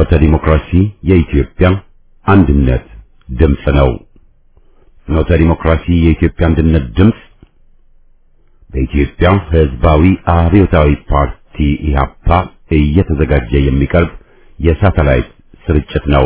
ፍኖተ ዲሞክራሲ የኢትዮጵያ አንድነት ድምፅ ነው። ፍኖተ ዲሞክራሲ የኢትዮጵያ አንድነት ድምፅ በኢትዮጵያ ሕዝባዊ አብዮታዊ ፓርቲ ኢህአፓ እየተዘጋጀ የሚቀርብ የሳተላይት ስርጭት ነው።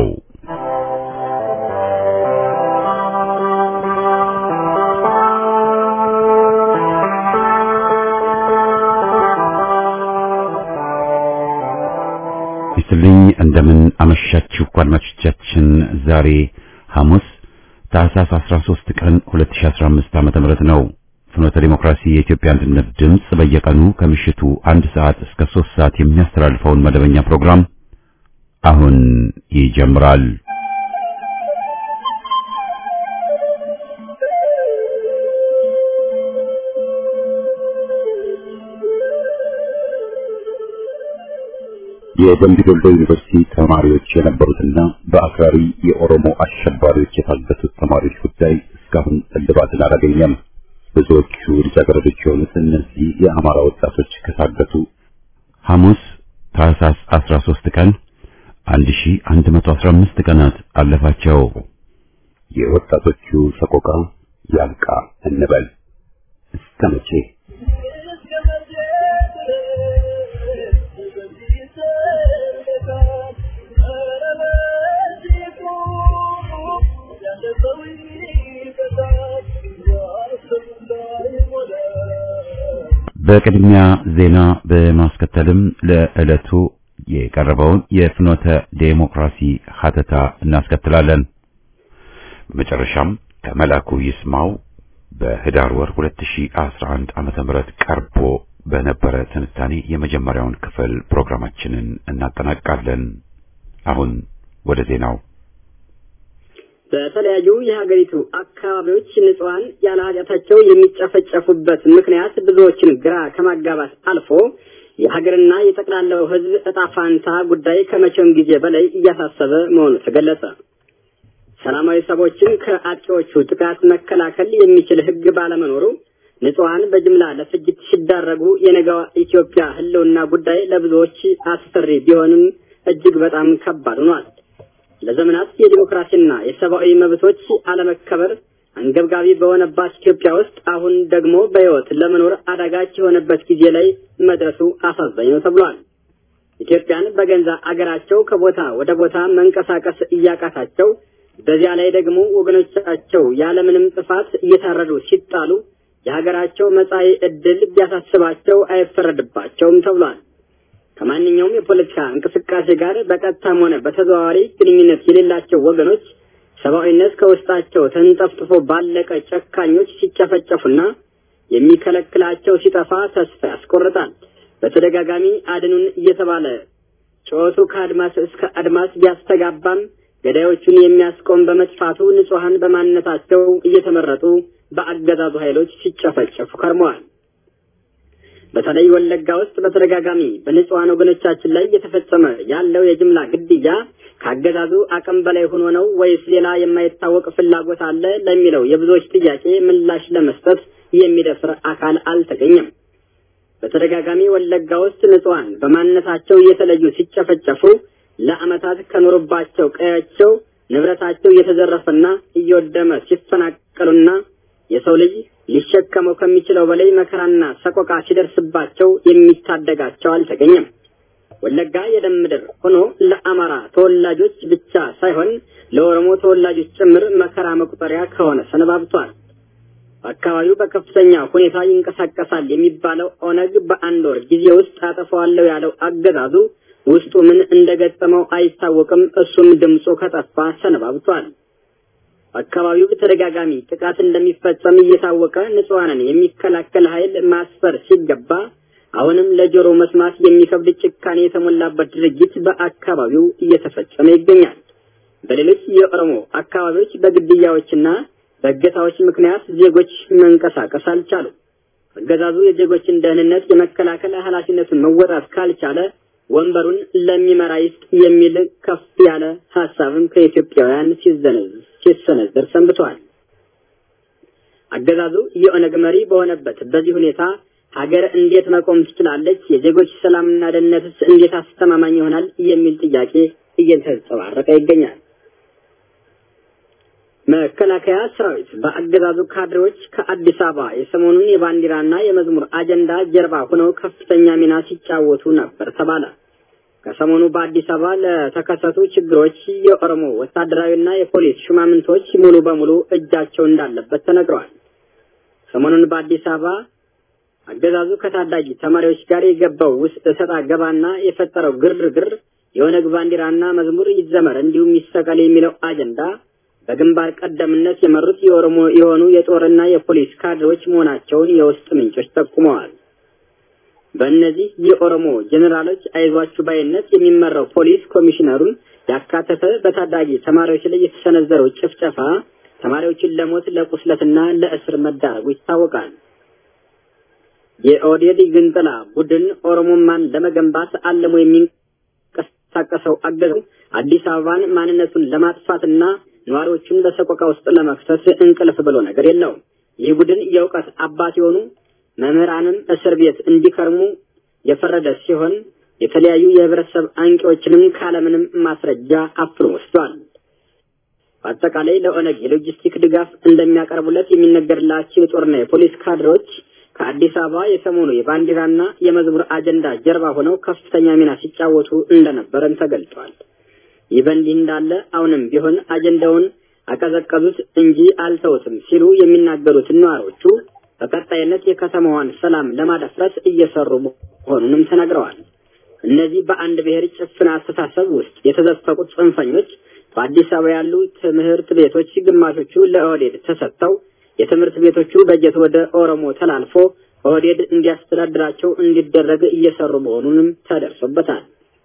ይስልኝ እንደምን አመሻችሁ አድማጮቻችን። ዛሬ ሐሙስ ታህሳስ 13 ቀን 2015 ዓመተ ምህረት ነው። ፍኖተ ዲሞክራሲ የኢትዮጵያ አንድነት ድምፅ በየቀኑ ከምሽቱ አንድ ሰዓት እስከ 3 ሰዓት የሚያስተላልፈውን መደበኛ ፕሮግራም አሁን ይጀምራል። የደምቢ ዶሎ ዩኒቨርሲቲ ተማሪዎች የነበሩትና በአክራሪ የኦሮሞ አሸባሪዎች የታገቱት ተማሪዎች ጉዳይ እስካሁን እልባትን አላገኘም። ብዙዎቹ ልጃገረዶች የሆኑት እነዚህ የአማራ ወጣቶች ከታገቱ ሐሙስ ታህሳስ 13 ቀን 1115 ቀናት አለፋቸው። የወጣቶቹ ሰቆቃ ያልቃ እንበል እስከ መቼ? በቅድሚያ ዜና በማስከተልም ለዕለቱ የቀረበውን የፍኖተ ዴሞክራሲ ሀተታ እናስከትላለን። መጨረሻም ከመላኩ ይስማው በህዳር ወር 2011 ዓመተ ምህረት ቀርቦ በነበረ ትንታኔ የመጀመሪያውን ክፍል ፕሮግራማችንን እናጠናቃለን። አሁን ወደ ዜናው በተለያዩ የሀገሪቱ አካባቢዎች ንጹሐን ያለ ኃጢአታቸው የሚጨፈጨፉበት ምክንያት ብዙዎችን ግራ ከማጋባት አልፎ የሀገርና የጠቅላላው ሕዝብ እጣ ፋንታ ጉዳይ ከመቼውም ጊዜ በላይ እያሳሰበ መሆኑ ተገለጸ። ሰላማዊ ሰዎችን ከአጥቂዎቹ ጥቃት መከላከል የሚችል ሕግ ባለመኖሩ ንጹሐን በጅምላ ለፍጅት ሲዳረጉ የነገዋ ኢትዮጵያ ሕልውና ጉዳይ ለብዙዎች አስፈሪ ቢሆንም እጅግ በጣም ከባድ ሆኗል። ለዘመናት የዲሞክራሲና የሰብአዊ መብቶች አለመከበር አንገብጋቢ በሆነባት ኢትዮጵያ ውስጥ አሁን ደግሞ በሕይወት ለመኖር አዳጋች የሆነበት ጊዜ ላይ መድረሱ አሳዛኝ ነው ተብሏል። ኢትዮጵያን በገንዛ አገራቸው ከቦታ ወደ ቦታ መንቀሳቀስ እያቃታቸው፣ በዚያ ላይ ደግሞ ወገኖቻቸው ያለምንም ጥፋት እየታረዱ ሲጣሉ የሀገራቸው መጻኢ ዕድል ቢያሳስባቸው አይፈረድባቸውም ተብሏል። ከማንኛውም የፖለቲካ እንቅስቃሴ ጋር በቀጥታም ሆነ በተዘዋዋሪ ግንኙነት የሌላቸው ወገኖች ሰብአዊነት ከውስጣቸው ተንጠፍጥፎ ባለቀ ጨካኞች ሲጨፈጨፉና የሚከለክላቸው ሲጠፋ ተስፋ ያስቆርጣል። በተደጋጋሚ አድኑን እየተባለ ጩኸቱ ከአድማስ እስከ አድማስ ቢያስተጋባም ገዳዮቹን የሚያስቆም በመጥፋቱ ንጹሐን በማንነታቸው እየተመረጡ በአገዛዙ ኃይሎች ሲጨፈጨፉ ከርመዋል። በተለይ ወለጋ ውስጥ በተደጋጋሚ በንጹሐን ወገኖቻችን ላይ እየተፈጸመ ያለው የጅምላ ግድያ ከአገዛዙ አቅም በላይ ሆኖ ነው ወይስ ሌላ የማይታወቅ ፍላጎት አለ ለሚለው የብዙዎች ጥያቄ ምላሽ ለመስጠት የሚደፍር አካል አልተገኘም። በተደጋጋሚ ወለጋ ውስጥ ንጹሐን በማንነታቸው እየተለዩ ሲጨፈጨፉ ለዓመታት ከኖሩባቸው ቀያቸው ንብረታቸው እየተዘረፈና እየወደመ ሲፈናቀሉና የሰው ልጅ ሊሸከመው ከሚችለው በላይ መከራና ሰቆቃ ሲደርስባቸው የሚታደጋቸው አልተገኘም። ወለጋ የደም ምድር ሆኖ ለአማራ ተወላጆች ብቻ ሳይሆን ለኦሮሞ ተወላጆች ጭምር መከራ መቁጠሪያ ከሆነ ሰነባብቷል። በአካባቢው በከፍተኛ ሁኔታ ይንቀሳቀሳል የሚባለው ኦነግ በአንድ ወር ጊዜ ውስጥ አጠፋዋለሁ ያለው አገዛዙ ውስጡ ምን እንደገጠመው አይታወቅም። እሱም ድምፁ ከጠፋ ሰነባብቷል። አካባቢው በተደጋጋሚ ጥቃት እንደሚፈጸም እየታወቀ ንጹሐንን የሚከላከል ኃይል ማስፈር ሲገባ አሁንም ለጆሮ መስማት የሚከብድ ጭካኔ የተሞላበት ድርጊት በአካባቢው እየተፈጸመ ይገኛል። በሌሎች የኦሮሞ አካባቢዎች በግድያዎችና በእገታዎች ምክንያት ዜጎች መንቀሳቀስ አልቻሉ። አገዛዙ የዜጎችን ደህንነት የመከላከል ኃላፊነቱን መወጣት ካልቻለ ወንበሩን ለሚመራ ይስጥ የሚል ከፍ ያለ ሀሳብም ከኢትዮጵያውያን ሲሰነዘር ሰንብቷል። አገዛዙ የኦነግ መሪ በሆነበት በዚህ ሁኔታ ሀገር እንዴት መቆም ትችላለች? የዜጎች ሰላምና ደህንነትስ እንዴት አስተማማኝ ይሆናል? የሚል ጥያቄ እየተንጸባረቀ ይገኛል። መከላከያ ሰራዊት በአገዛዙ ካድሬዎች ከአዲስ አበባ የሰሞኑን የባንዲራና የመዝሙር አጀንዳ ጀርባ ሆነው ከፍተኛ ሚና ሲጫወቱ ነበር ተባለ። ከሰሞኑ በአዲስ አበባ ለተከሰቱ ችግሮች የኦሮሞ ወታደራዊና የፖሊስ ሹማምንቶች ሙሉ በሙሉ እጃቸው እንዳለበት ተነግረዋል። ሰሞኑን በአዲስ አበባ አገዛዙ ከታዳጊ ተማሪዎች ጋር የገባው ውስጥ እሰጥ አገባና የፈጠረው ግርግር የኦነግ ባንዲራና መዝሙር ይዘመር እንዲሁም ይሰቀል የሚለው አጀንዳ በግንባር ቀደምነት የመሩት የኦሮሞ የሆኑ የጦርና የፖሊስ ካድሬዎች መሆናቸውን የውስጥ ምንጮች ጠቁመዋል። በእነዚህ የኦሮሞ ጄኔራሎች አይዟችሁ ባይነት የሚመራው ፖሊስ ኮሚሽነሩን ያካተተ በታዳጊ ተማሪዎች ላይ የተሰነዘረው ጭፍጨፋ ተማሪዎችን ለሞት ለቁስለትና ለእስር መዳረጉ ይታወቃል። የኦህዴድ ግንጠላ ቡድን ኦሮሞማን ለመገንባት አልሞ የሚንቀሳቀሰው አገዛዙ አዲስ አበባን ማንነቱን ለማጥፋትና ነዋሪዎቹን በሰቆቃ ውስጥ ለመክተት እንቅልፍ ብሎ ነገር የለውም። ይህ ቡድን የእውቀት አባት የሆኑ መምህራንም እስር ቤት እንዲከርሙ የፈረደ ሲሆን የተለያዩ የህብረተሰብ አንቂዎችንም ካለምንም ማስረጃ አፍኖ ወስዷል። በአጠቃላይ ለኦነግ የሎጂስቲክ ድጋፍ እንደሚያቀርቡለት የሚነገርላቸው የጦርና የፖሊስ ካድሬዎች ከአዲስ አበባ የሰሞኑ የባንዲራና የመዝሙር አጀንዳ ጀርባ ሆነው ከፍተኛ ሚና ሲጫወቱ እንደነበረም ተገልጧል። ይህ በእንዲህ እንዳለ አሁንም ቢሆን አጀንዳውን አቀዘቀዙት እንጂ አልተውትም ሲሉ የሚናገሩት ነዋሪዎቹ በቀጣይነት የከተማዋን ሰላም ለማደፍረስ እየሰሩ መሆኑንም ተናግረዋል። እነዚህ በአንድ ብሔር ጭፍን አስተሳሰብ ውስጥ የተዘፈቁት ጽንፈኞች በአዲስ አበባ ያሉ ትምህርት ቤቶች ግማሾቹ ለኦህዴድ ተሰጥተው የትምህርት ቤቶቹ በጀት ወደ ኦሮሞ ተላልፎ ኦህዴድ እንዲያስተዳድራቸው እንዲደረግ እየሰሩ መሆኑንም ተደርሶበታል።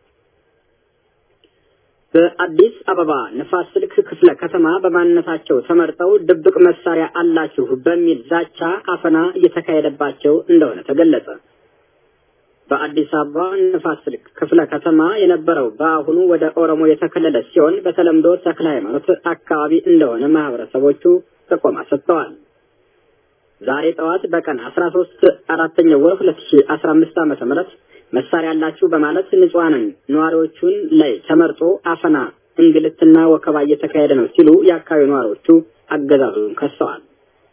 በአዲስ አበባ ንፋስ ስልክ ክፍለ ከተማ በማንነታቸው ተመርጠው ድብቅ መሳሪያ አላችሁ በሚል ዛቻ አፈና እየተካሄደባቸው እንደሆነ ተገለጸ። በአዲስ አበባ ንፋስ ስልክ ክፍለ ከተማ የነበረው በአሁኑ ወደ ኦሮሞ የተከለለ ሲሆን በተለምዶ ተክለ ሃይማኖት አካባቢ እንደሆነ ማህበረሰቦቹ ጥቆማ ሰጥተዋል። ዛሬ ጠዋት በቀን አስራ ሶስት አራተኛው ወር ሁለት ሺ አስራ አምስት ዓመተ ምህረት መሳሪያ አላችሁ በማለት ንጹሐንን ነዋሪዎቹን ላይ ተመርጦ አፈና፣ እንግልትና ወከባ እየተካሄደ ነው ሲሉ የአካባቢ ነዋሪዎቹ አገዛዙን ከሰዋል።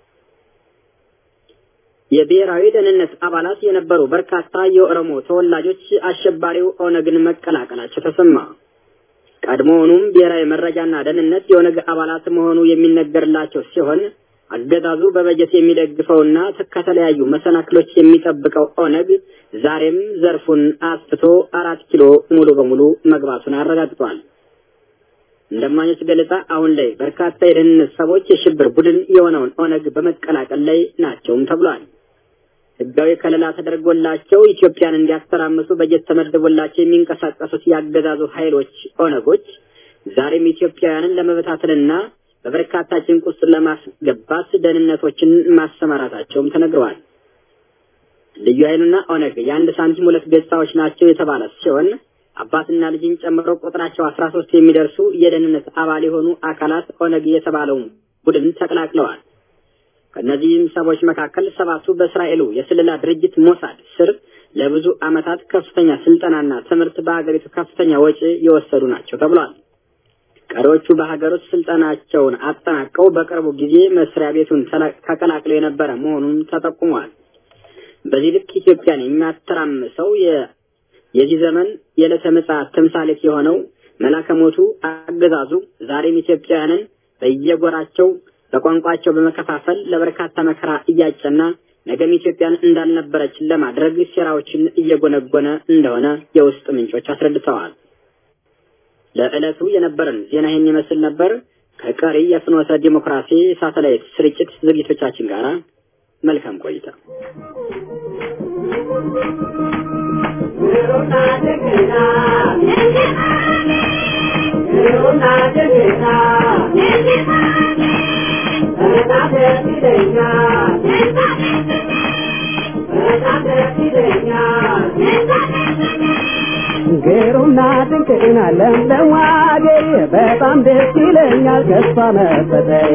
የብሔራዊ ደህንነት አባላት የነበሩ በርካታ የኦሮሞ ተወላጆች አሸባሪው ኦነግን መቀላቀላቸው ተሰማ። ቀድሞውኑም ብሔራዊ መረጃና ደህንነት የኦነግ አባላት መሆኑ የሚነገርላቸው ሲሆን አገዛዙ በበጀት የሚደግፈውና ከተለያዩ መሰናክሎች የሚጠብቀው ኦነግ ዛሬም ዘርፉን አስፍቶ አራት ኪሎ ሙሉ በሙሉ መግባቱን አረጋግጧል። እንደማኞች ገለጻ አሁን ላይ በርካታ የደህንነት ሰዎች የሽብር ቡድን የሆነውን ኦነግ በመቀላቀል ላይ ናቸውም ተብሏል። ህጋዊ ከለላ ተደርጎላቸው ኢትዮጵያን እንዲያስተራምሱ በጀት ተመድቦላቸው የሚንቀሳቀሱት ያገዛዙ ኃይሎች ኦነጎች ዛሬም ኢትዮጵያውያንን ለመበታተልና በበርካታ ጭንቅ ውስጥ ለማስገባት ደህንነቶችን ማሰማራታቸውም ተነግረዋል። ልዩ ኃይሉና ኦነግ የአንድ ሳንቲም ሁለት ገጽታዎች ናቸው የተባለ ሲሆን አባትና ልጅን ጨምሮ ቁጥራቸው አስራ ሶስት የሚደርሱ የደህንነት አባል የሆኑ አካላት ኦነግ የተባለውን ቡድን ተቀላቅለዋል። ከእነዚህም ሰዎች መካከል ሰባቱ በእስራኤሉ የስለላ ድርጅት ሞሳድ ስር ለብዙ ዓመታት ከፍተኛ ስልጠናና ትምህርት በሀገሪቱ ከፍተኛ ወጪ የወሰዱ ናቸው ተብሏል። ቀሪዎቹ በሀገር ውስጥ ስልጠናቸውን አጠናቀው በቅርቡ ጊዜ መስሪያ ቤቱን ተቀላቅለው የነበረ መሆኑን ተጠቁሟል። በዚህ ልክ ኢትዮጵያን የሚያተራምሰው የዚህ ዘመን የዕለተ ምጽአት ተምሳሌት የሆነው መላከ ሞቱ አገዛዙ ዛሬም ኢትዮጵያውያንን በየጎራቸው በቋንቋቸው በመከፋፈል ለበርካታ መከራ እያጨና ነገም ኢትዮጵያን እንዳልነበረች ለማድረግ ሴራዎችን እየጎነጎነ እንደሆነ የውስጥ ምንጮች አስረድተዋል። ለዕለቱ የነበረን ዜና ይህን ይመስል ነበር። ከቀሪ የፍኖተ ዲሞክራሲ ሳተላይት ስርጭት ዝግጅቶቻችን ጋር መልካም ቆይታ። ግሩምና ድንቅና ለምለም አገሬ በጣም ደስ ይለኛል ከሷ መፈጠሬ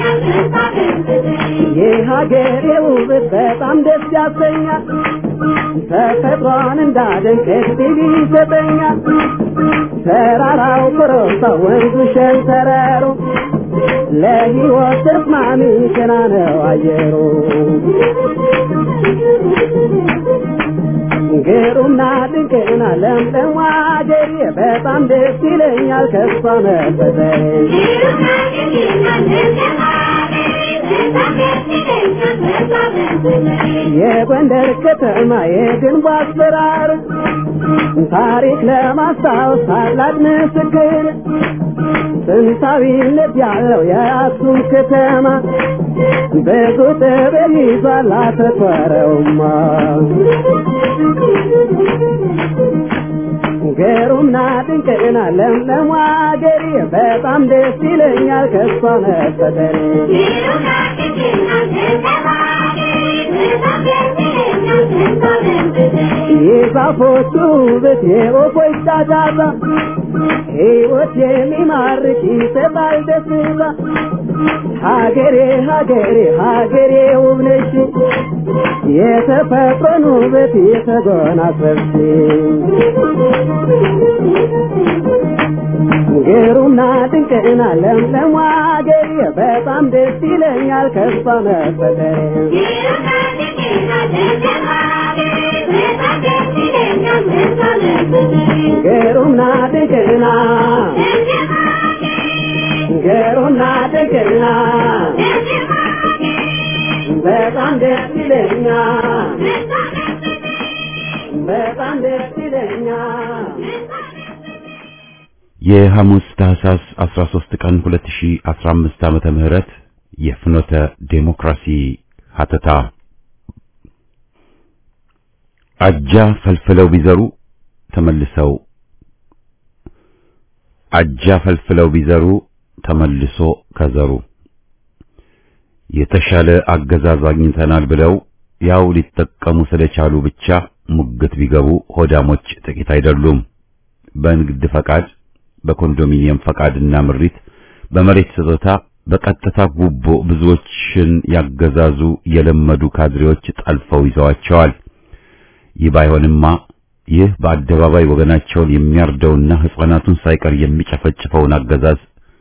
የሀገሬ ውበት በጣም ደስ ያሰኛል ተፈጥሮን እንዳደንቅ እድል ይሰጠኛል ተራራው ኮረብታ ወንዙ ሸንተረሩ ለሕይወት ተስማሚ ገና ነው አየሩ ግሩምና ድንቅና ለምለም አገሬ በጣም ደስ ይለኛል ከሷ መፈጠሬ የጎንደር ከተማ የግንቡ አሰራር ታሪክ ለማስታወስ ታላቅ ምስክር ጥንታዊነት ያለው የአክሱም ከተማ ብዙ ጥበብ ይዟል አተኮረውማ ግሩምና ድንቅና ለምለም አገሬ በጣም ደስ ይለኛል ከሷ መፈጠሬ የዛፎቹ ውበት የወፎች ጫጫታ ሕይወት የሚማርክ ይሰጣል ደስታ ሀገሬ ሀገሬ ሀገሬ ውብ ነሽ የተፈጥሮን ውበት የተጎናጸፍሽ ግሩምና ድንቅና ለምለም አገሬ በጣም ደስ ይለኛል ከሷ መፈጠሬ ግሩምና ድንቅና ግሩምና ድንቅና በጣም ደስ ይለኛል በጣም ደስ ይለኛል የሐሙስ ታህሳስ 13 ቀን 2015 ዓመተ ምህረት የፍኖተ ዴሞክራሲ ሀተታ አጃ ፈልፍለው ቢዘሩ ተመልሰው አጃ ፈልፍለው ቢዘሩ ተመልሶ ከዘሩ የተሻለ አገዛዝ አግኝተናል ብለው ያው ሊጠቀሙ ስለቻሉ ብቻ ሙግት ቢገቡ ሆዳሞች ጥቂት አይደሉም። በንግድ ፈቃድ፣ በኮንዶሚኒየም ፈቃድና ምሪት፣ በመሬት ስጦታ፣ በቀጥታ ጉቦ ብዙዎችን ያገዛዙ የለመዱ ካድሬዎች ጠልፈው ይዘዋቸዋል። ይህ ባይሆንማ ይህ በአደባባይ ወገናቸውን የሚያርደውና ሕፃናቱን ሳይቀር የሚጨፈጭፈውን አገዛዝ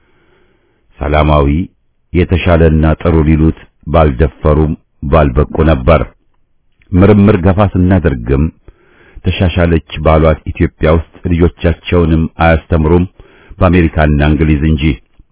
ሰላማዊ የተሻለና ጥሩ ሊሉት ባልደፈሩም ባልበቁ ነበር። ምርምር ገፋ ስናደርግም ተሻሻለች ባሏት ኢትዮጵያ ውስጥ ልጆቻቸውንም አያስተምሩም በአሜሪካና እንግሊዝ እንጂ።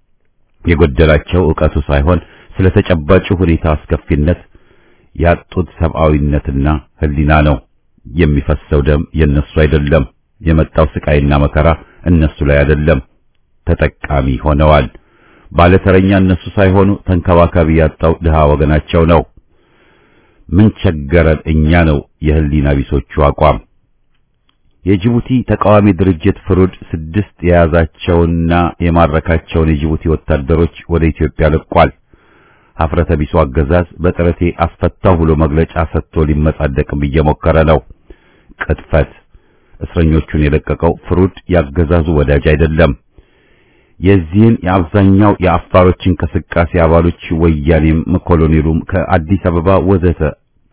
የጎደላቸው ዕውቀቱ ሳይሆን ስለ ተጨባጩ ሁኔታ አስከፊነት ያጡት ሰብአዊነትና ሕሊና ነው። የሚፈሰው ደም የነሱ አይደለም። የመጣው ስቃይና መከራ እነሱ ላይ አይደለም። ተጠቃሚ ሆነዋል። ባለተረኛ እነሱ ሳይሆኑ ተንከባካቢ ያጣው ድሃ ወገናቸው ነው። ምን ቸገረን እኛ ነው የህሊና ቢሶቹ አቋም። የጅቡቲ ተቃዋሚ ድርጅት ፍሩድ ስድስት የያዛቸውና የማረካቸውን የጅቡቲ ወታደሮች ወደ ኢትዮጵያ ልቋል። ሀፍረተ ቢሱ አገዛዝ በጥረቴ አስፈታው ብሎ መግለጫ ሰጥቶ ሊመጻደቅም እየሞከረ ነው። ቅጥፈት። እስረኞቹን የለቀቀው ፍሩድ ያገዛዙ ወዳጅ አይደለም። የዚህን የአብዛኛው የአፋሮች እንቅስቃሴ አባሎች ወያኔም ኮሎኔሉም ከአዲስ አበባ ወዘተ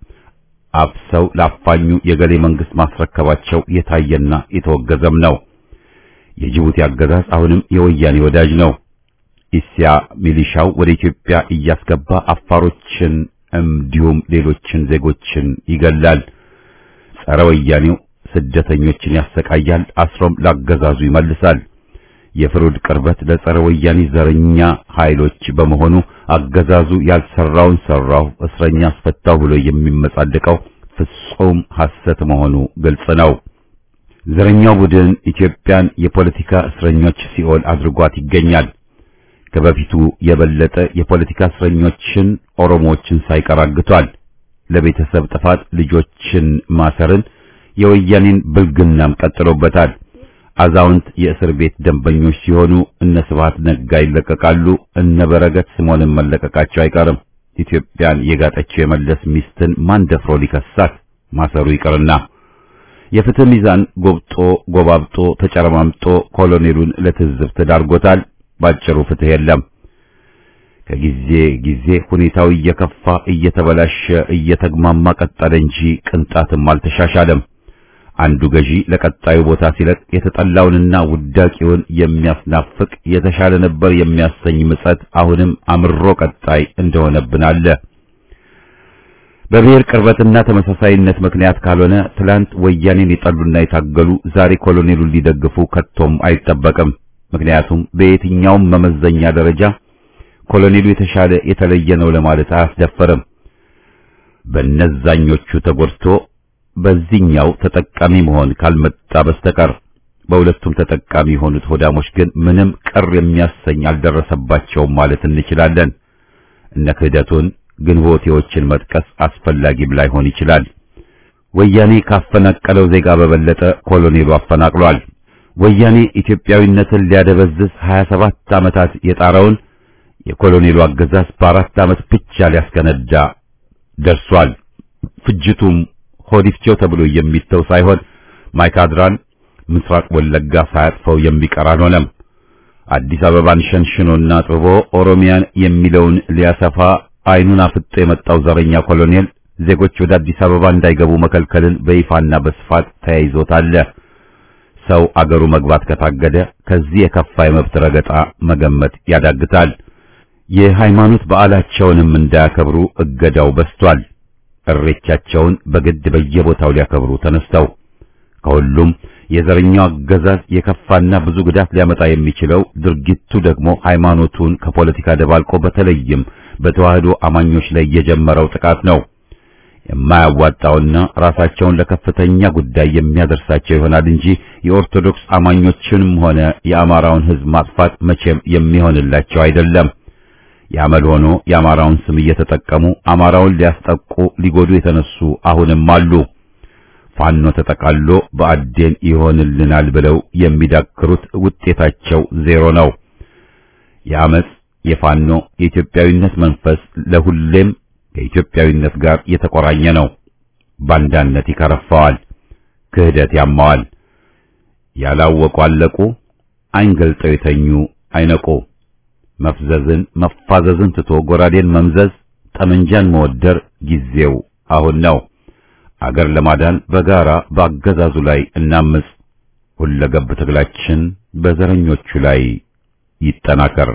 አፍሰው ለአፋኙ የገሌ መንግስት ማስረከባቸው የታየና የተወገዘም ነው። የጅቡቲ አገዛዝ አሁንም የወያኔ ወዳጅ ነው። ኢሲያ ሚሊሻው ወደ ኢትዮጵያ እያስገባ አፋሮችን እንዲሁም ሌሎችን ዜጎችን ይገላል። ጸረ ወያኔው ስደተኞችን ያሰቃያል፣ አስሮም ላገዛዙ ይመልሳል። የፍሩድ ቅርበት ለጸረ ወያኔ ዘረኛ ኃይሎች በመሆኑ አገዛዙ ያልሰራውን ሰራው፣ እስረኛ አስፈታው ብሎ የሚመጻደቀው ፍጹም ሐሰት መሆኑ ግልጽ ነው። ዘረኛው ቡድን ኢትዮጵያን የፖለቲካ እስረኞች ሲኦል አድርጓት ይገኛል። ከበፊቱ የበለጠ የፖለቲካ እስረኞችን ኦሮሞዎችን ሳይቀር አግቷል። ለቤተሰብ ጥፋት ልጆችን ማሰርን የወያኔን ብልግናም ቀጥሎበታል። አዛውንት የእስር ቤት ደንበኞች ሲሆኑ እነ ስብሐት ነጋ ይለቀቃሉ። እነ በረከት ስምዖንን መለቀቃቸው አይቀርም። ኢትዮጵያን የጋጠችው የመለስ ሚስትን ማን ደፍሮ ሊከሳት? ማሰሩ ይቅርና የፍትህ ሚዛን ጎብጦ ጎባብጦ ተጨረማምጦ ኮሎኔሉን ለትዝብት ዳርጎታል። ባጭሩ ፍትህ የለም። ከጊዜ ጊዜ ሁኔታው እየከፋ እየተበላሸ እየተግማማ ቀጠለ እንጂ ቅንጣትም አልተሻሻለም። አንዱ ገዢ ለቀጣዩ ቦታ ሲለቅ የተጠላውንና ውዳቂውን የሚያስናፍቅ የተሻለ ነበር የሚያሰኝ ምጸት አሁንም አምሮ ቀጣይ እንደሆነብን አለ። በብሔር ቅርበትና ተመሳሳይነት ምክንያት ካልሆነ ትላንት ወያኔን የጠሉና የታገሉ ዛሬ ኮሎኔሉን ሊደግፉ ከቶም አይጠበቅም። ምክንያቱም በየትኛውም መመዘኛ ደረጃ ኮሎኔሉ የተሻለ የተለየ ነው ለማለት አያስደፈርም። በነዛኞቹ ተጎድቶ በዚህኛው ተጠቃሚ መሆን ካልመጣ በስተቀር በሁለቱም ተጠቃሚ የሆኑት ሆዳሞች ግን ምንም ቅር የሚያሰኝ አልደረሰባቸውም ማለት እንችላለን። እነ ክህደቱን ግንቦቴዎችን መጥቀስ አስፈላጊም ላይሆን ይችላል። ወያኔ ካፈናቀለው ዜጋ በበለጠ ኮሎኔሉ አፈናቅሏል። ወያኔ ኢትዮጵያዊነትን ሊያደበዝዝ 27 ዓመታት የጣረውን የኮሎኔሉ አገዛዝ በአራት ዓመት ብቻ ሊያስከነዳ ደርሷል። ፍጅቱም ሆዲፍቸው ተብሎ የሚተው ሳይሆን ማይካድራን ምስራቅ ወለጋ ሳያጥፈው የሚቀር አልሆነም። አዲስ አበባን ሸንሽኖና ጥቦ ኦሮሚያን የሚለውን ሊያሰፋ አይኑን አፍጦ የመጣው ዘረኛ ኮሎኔል ዜጎች ወደ አዲስ አበባ እንዳይገቡ መከልከልን በይፋና በስፋት ተያይዞታል። ሰው አገሩ መግባት ከታገደ ከዚህ የከፋ የመብት ረገጣ መገመት ያዳግታል። የሃይማኖት በዓላቸውንም እንዳያከብሩ እገዳው በስቷል። እሬቻቸውን በግድ በየቦታው ሊያከብሩ ተነስተው ከሁሉም የዘረኛው አገዛዝ የከፋና ብዙ ጉዳት ሊያመጣ የሚችለው ድርጊቱ ደግሞ ሃይማኖቱን ከፖለቲካ ደባልቆ በተለይም በተዋህዶ አማኞች ላይ የጀመረው ጥቃት ነው። የማያዋጣውና ራሳቸውን ለከፍተኛ ጉዳይ የሚያደርሳቸው ይሆናል እንጂ የኦርቶዶክስ አማኞችንም ሆነ የአማራውን ሕዝብ ማጥፋት መቼም የሚሆንላቸው አይደለም። ያመል ሆኖ የአማራውን ስም እየተጠቀሙ አማራውን ሊያስጠቁ ሊጎዱ የተነሱ አሁንም አሉ። ፋኖ ተጠቃሎ በአዴን ይሆንልናል ብለው የሚዳክሩት ውጤታቸው ዜሮ ነው። የአመጽ የፋኖ የኢትዮጵያዊነት መንፈስ ለሁሌም ከኢትዮጵያዊነት ጋር የተቆራኘ ነው። ባንዳነት ይከረፋዋል፣ ክህደት ያማዋል። ያላወቁ አለቁ፣ አይን ገልጠው የተኙ አይነቁ። መፍዘዝን መፋዘዝን ትቶ ጎራዴን መምዘዝ፣ ጠመንጃን መወደር ጊዜው አሁን ነው። አገር ለማዳን በጋራ በአገዛዙ ላይ እናምጽ። ሁለገብ ትግላችን በዘረኞቹ ላይ ይጠናከር።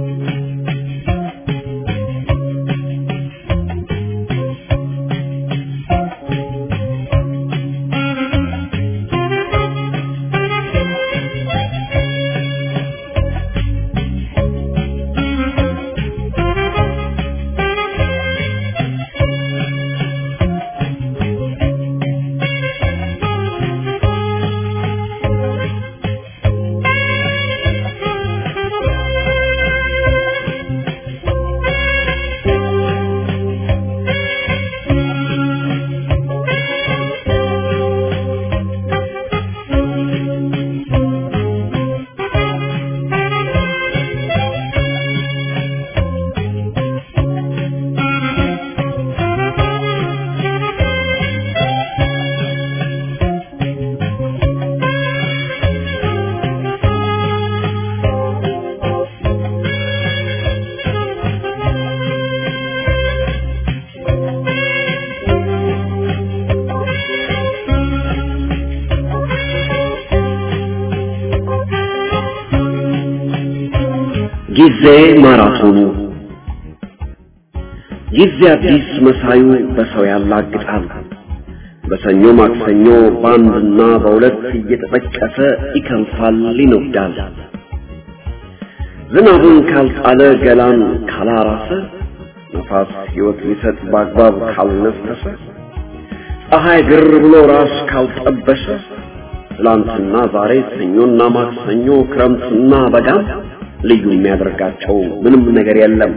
ጊዜ ማራቶኑ ጊዜ አዲስ መሳዩ በሰው ያላግጣል። በሰኞ ማክሰኞ በአንድና በሁለት እየተጠቀሰ ይከንፋል፣ ይነዳል። ዝናቡን ካልጣለ ገላን ካላራሰ ነፋስ ሕይወት ሊሰጥ በአግባብ ካልነፈሰ ፀሐይ ግር ብሎ ራስ ካልጠበሰ ትላንትና ዛሬ ሰኞና ማክሰኞ ክረምትና በጋም ልዩ የሚያደርጋቸው ምንም ነገር የለም።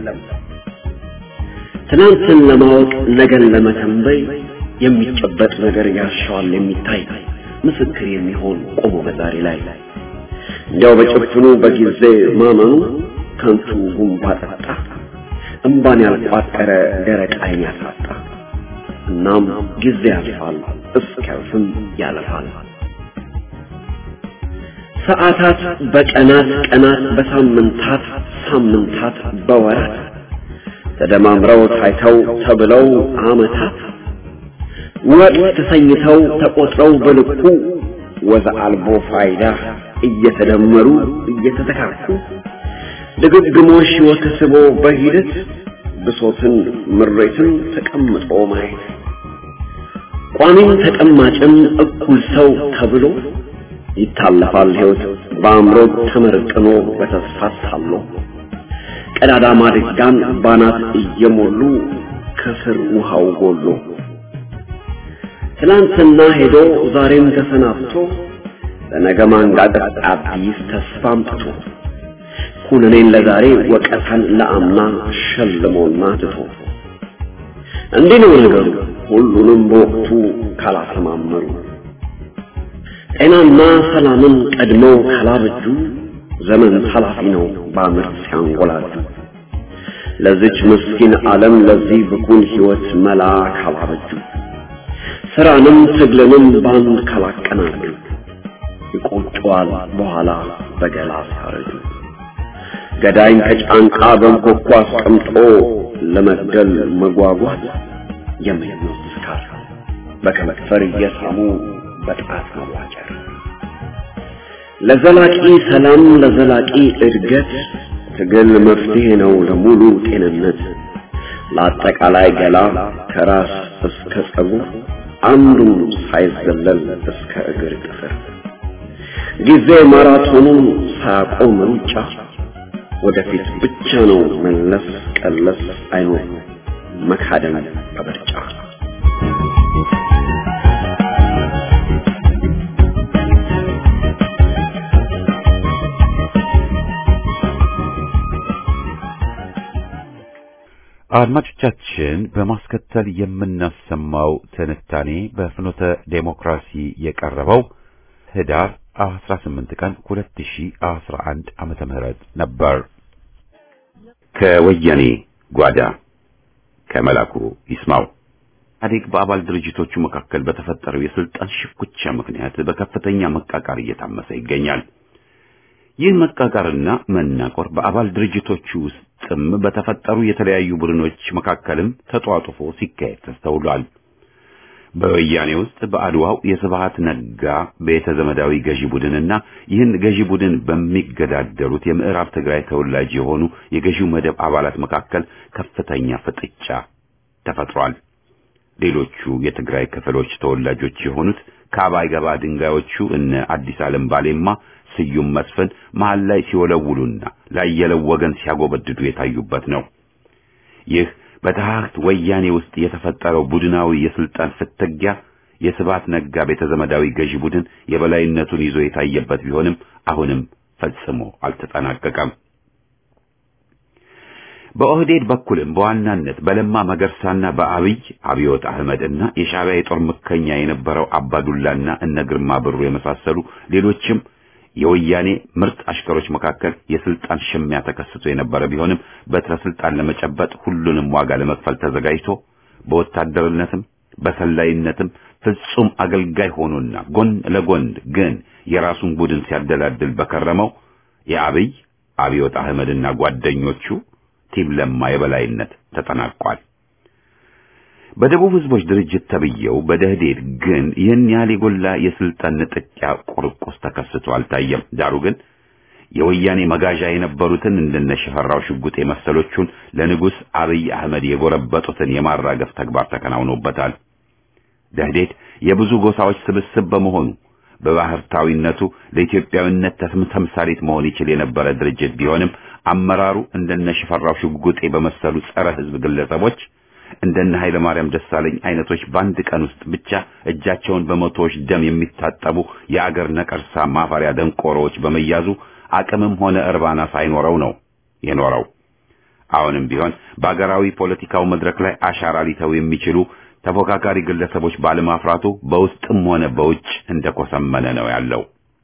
ትናንትን ለማወቅ ነገን ለመተንበይ የሚጨበጥ ነገር ያሻዋል የሚታይ ምስክር የሚሆን ቆሞ በዛሬ ላይ እንዲያው በጭፍኑ በጊዜ ማመኑ ከንቱ ጉንባ ጠጣ እምባን ያልቋጠረ ደረቅ ዓይን ያሳጣ። እናም ጊዜ ያልፋል እስኪያልፍም ያለፋል። ሰዓታት በቀናት ቀናት በሳምንታት ሳምንታት በወራት ተደማምረው ታይተው ተብለው ዓመታት ወጥ ተሰኝተው ተቆጥረው በልኩ ወዘ አልቦ ፋይዳ እየተደመሩ እየተተካኩ ድግግሞሽ ሕይወት ስቦ በሂደት ብሶትን ምሬትን ተቀምጦ ማየት ቋሚም ተቀማጭም እኩል ሰው ተብሎ ይታለፋል ሕይወት በአእምሮ ተመርቅኖ በተስፋ ታሎ ቀዳዳ ማድጋን ባናት እየሞሉ ከስር ውሃው ጎሎ ትላንትና ሄዶ ዛሬም ተሰናብቶ ለነገ ማንጋጠጥ አዲስ ተስፋ አምጥቶ ኩነኔን ለዛሬ ወቀታን ለአምና ሸልሞና ትቶ እንዲህ ነው ነገሩ ሁሉንም በወቅቱ ካላሰማመሩ ጤናና ሰላምን ቀድመው ካላበጁ ዘመን ኃላፊ ነው በአመት ሲያንጎላጁ ለዚች ምስኪን ዓለም ለዚህ ብኩን ሕይወት መላ ካላበጁ ስራንም ትግልንም ባንድ ካላቀናጁ ይቆጨዋል በኋላ በገላ ሲያረጁ ገዳይን ከጫንቃ በንኮኳ አስቀምጦ ለመግደል መጓጓት የምኞት ስካር በከንፈር እየሳሙ በጣት መዋጨር ለዘላቂ ሰላም ለዘላቂ እድገት ትግል መፍትሄ ነው ለሙሉ ጤንነት ለአጠቃላይ ገላ ከራስ እስከ ጸጉር አንዱም ሳይዘለል እስከ እግር ጥፍር ጊዜ ማራቶኑን ሳያቆም ሩጫ ወደፊት ብቻ ነው መለስ ቀለስ አይኖር መካደም በምርጫ አድማጮቻችን በማስከተል የምናሰማው ትንታኔ በፍኖተ ዴሞክራሲ የቀረበው ህዳር 18 ቀን 2011 ዓመተ ምህረት ነበር። ከወያኔ ጓዳ ከመላኩ ይስማው ኢህአዴግ በአባል ድርጅቶቹ መካከል በተፈጠረው የስልጣን ሽኩቻ ምክንያት በከፍተኛ መቃቃር እየታመሰ ይገኛል። ይህ መቃቃርና መናቆር በአባል ድርጅቶቹ ውስጥም በተፈጠሩ የተለያዩ ቡድኖች መካከልም ተጧጡፎ ሲካሄድ ተስተውሏል። በወያኔ ውስጥ በአድዋው የስብሃት ነጋ ቤተ ዘመዳዊ ገዢ ቡድንና ይህን ገዢ ቡድን በሚገዳደሩት የምዕራብ ትግራይ ተወላጅ የሆኑ የገዢው መደብ አባላት መካከል ከፍተኛ ፍጥጫ ተፈጥሯል። ሌሎቹ የትግራይ ክፍሎች ተወላጆች የሆኑት ከአባይ ገባ ድንጋዮቹ እነ አዲስ ዓለም ባሌማ ስዩም መስፍን መሃል ላይ ሲወለውሉና ላየለው ወገን ሲያጎበድዱ የታዩበት ነው። ይህ በታህት ወያኔ ውስጥ የተፈጠረው ቡድናዊ የስልጣን ፍትጊያ የስብሃት ነጋ ቤተ ዘመዳዊ ገዢ ቡድን የበላይነቱን ይዞ የታየበት ቢሆንም አሁንም ፈጽሞ አልተጠናቀቀም። በኦህዴድ በኩልም በዋናነት በለማ መገርሳና በአብይ አብዮት አህመድና የሻዕቢያ የጦር ምከኛ የነበረው አባዱላና እነ ግርማ ብሩ የመሳሰሉ ሌሎችም የወያኔ ምርጥ አሽከሮች መካከል የስልጣን ሽሚያ ተከስቶ የነበረ ቢሆንም በትረ ስልጣን ለመጨበጥ ሁሉንም ዋጋ ለመክፈል ተዘጋጅቶ በወታደርነትም በሰላይነትም ፍጹም አገልጋይ ሆኖና ጎን ለጎን ግን የራሱን ቡድን ሲያደላድል በከረመው የአብይ አብዮት አህመድና ጓደኞቹ ቲም ለማ የበላይነት ተጠናቋል። በደቡብ ህዝቦች ድርጅት ተብየው በደህዴድ ግን ይህን ያህል የጎላ የስልጣን ንጥቂያ ቁርቁስ ተከስቶ አልታየም። ዳሩ ግን የወያኔ መጋዣ የነበሩትን እንደነ ሽፈራው ሽጉጤ መሰሎቹን ለንጉሥ አብይ አህመድ የጎረበጡትን የማራገፍ ተግባር ተከናውኖበታል። ደህዴድ የብዙ ጎሳዎች ስብስብ በመሆኑ በባህርታዊነቱ ለኢትዮጵያዊነት ተምሳሌት መሆን ይችል የነበረ ድርጅት ቢሆንም አመራሩ እንደነ ሽፈራው ሽጉጤ በመሰሉ ጸረ ህዝብ ግለሰቦች እንደነ ኃይለ ማርያም ደሳለኝ አይነቶች በአንድ ቀን ውስጥ ብቻ እጃቸውን በመቶዎች ደም የሚታጠቡ የአገር ነቀርሳ ማፈሪያ ደንቆሮዎች በመያዙ አቅምም ሆነ እርባና ሳይኖረው ነው የኖረው። አሁንም ቢሆን በአገራዊ ፖለቲካው መድረክ ላይ አሻራ ሊተው የሚችሉ ተፎካካሪ ግለሰቦች ባለማፍራቱ በውስጥም ሆነ በውጭ እንደኮሰመነ ነው ያለው።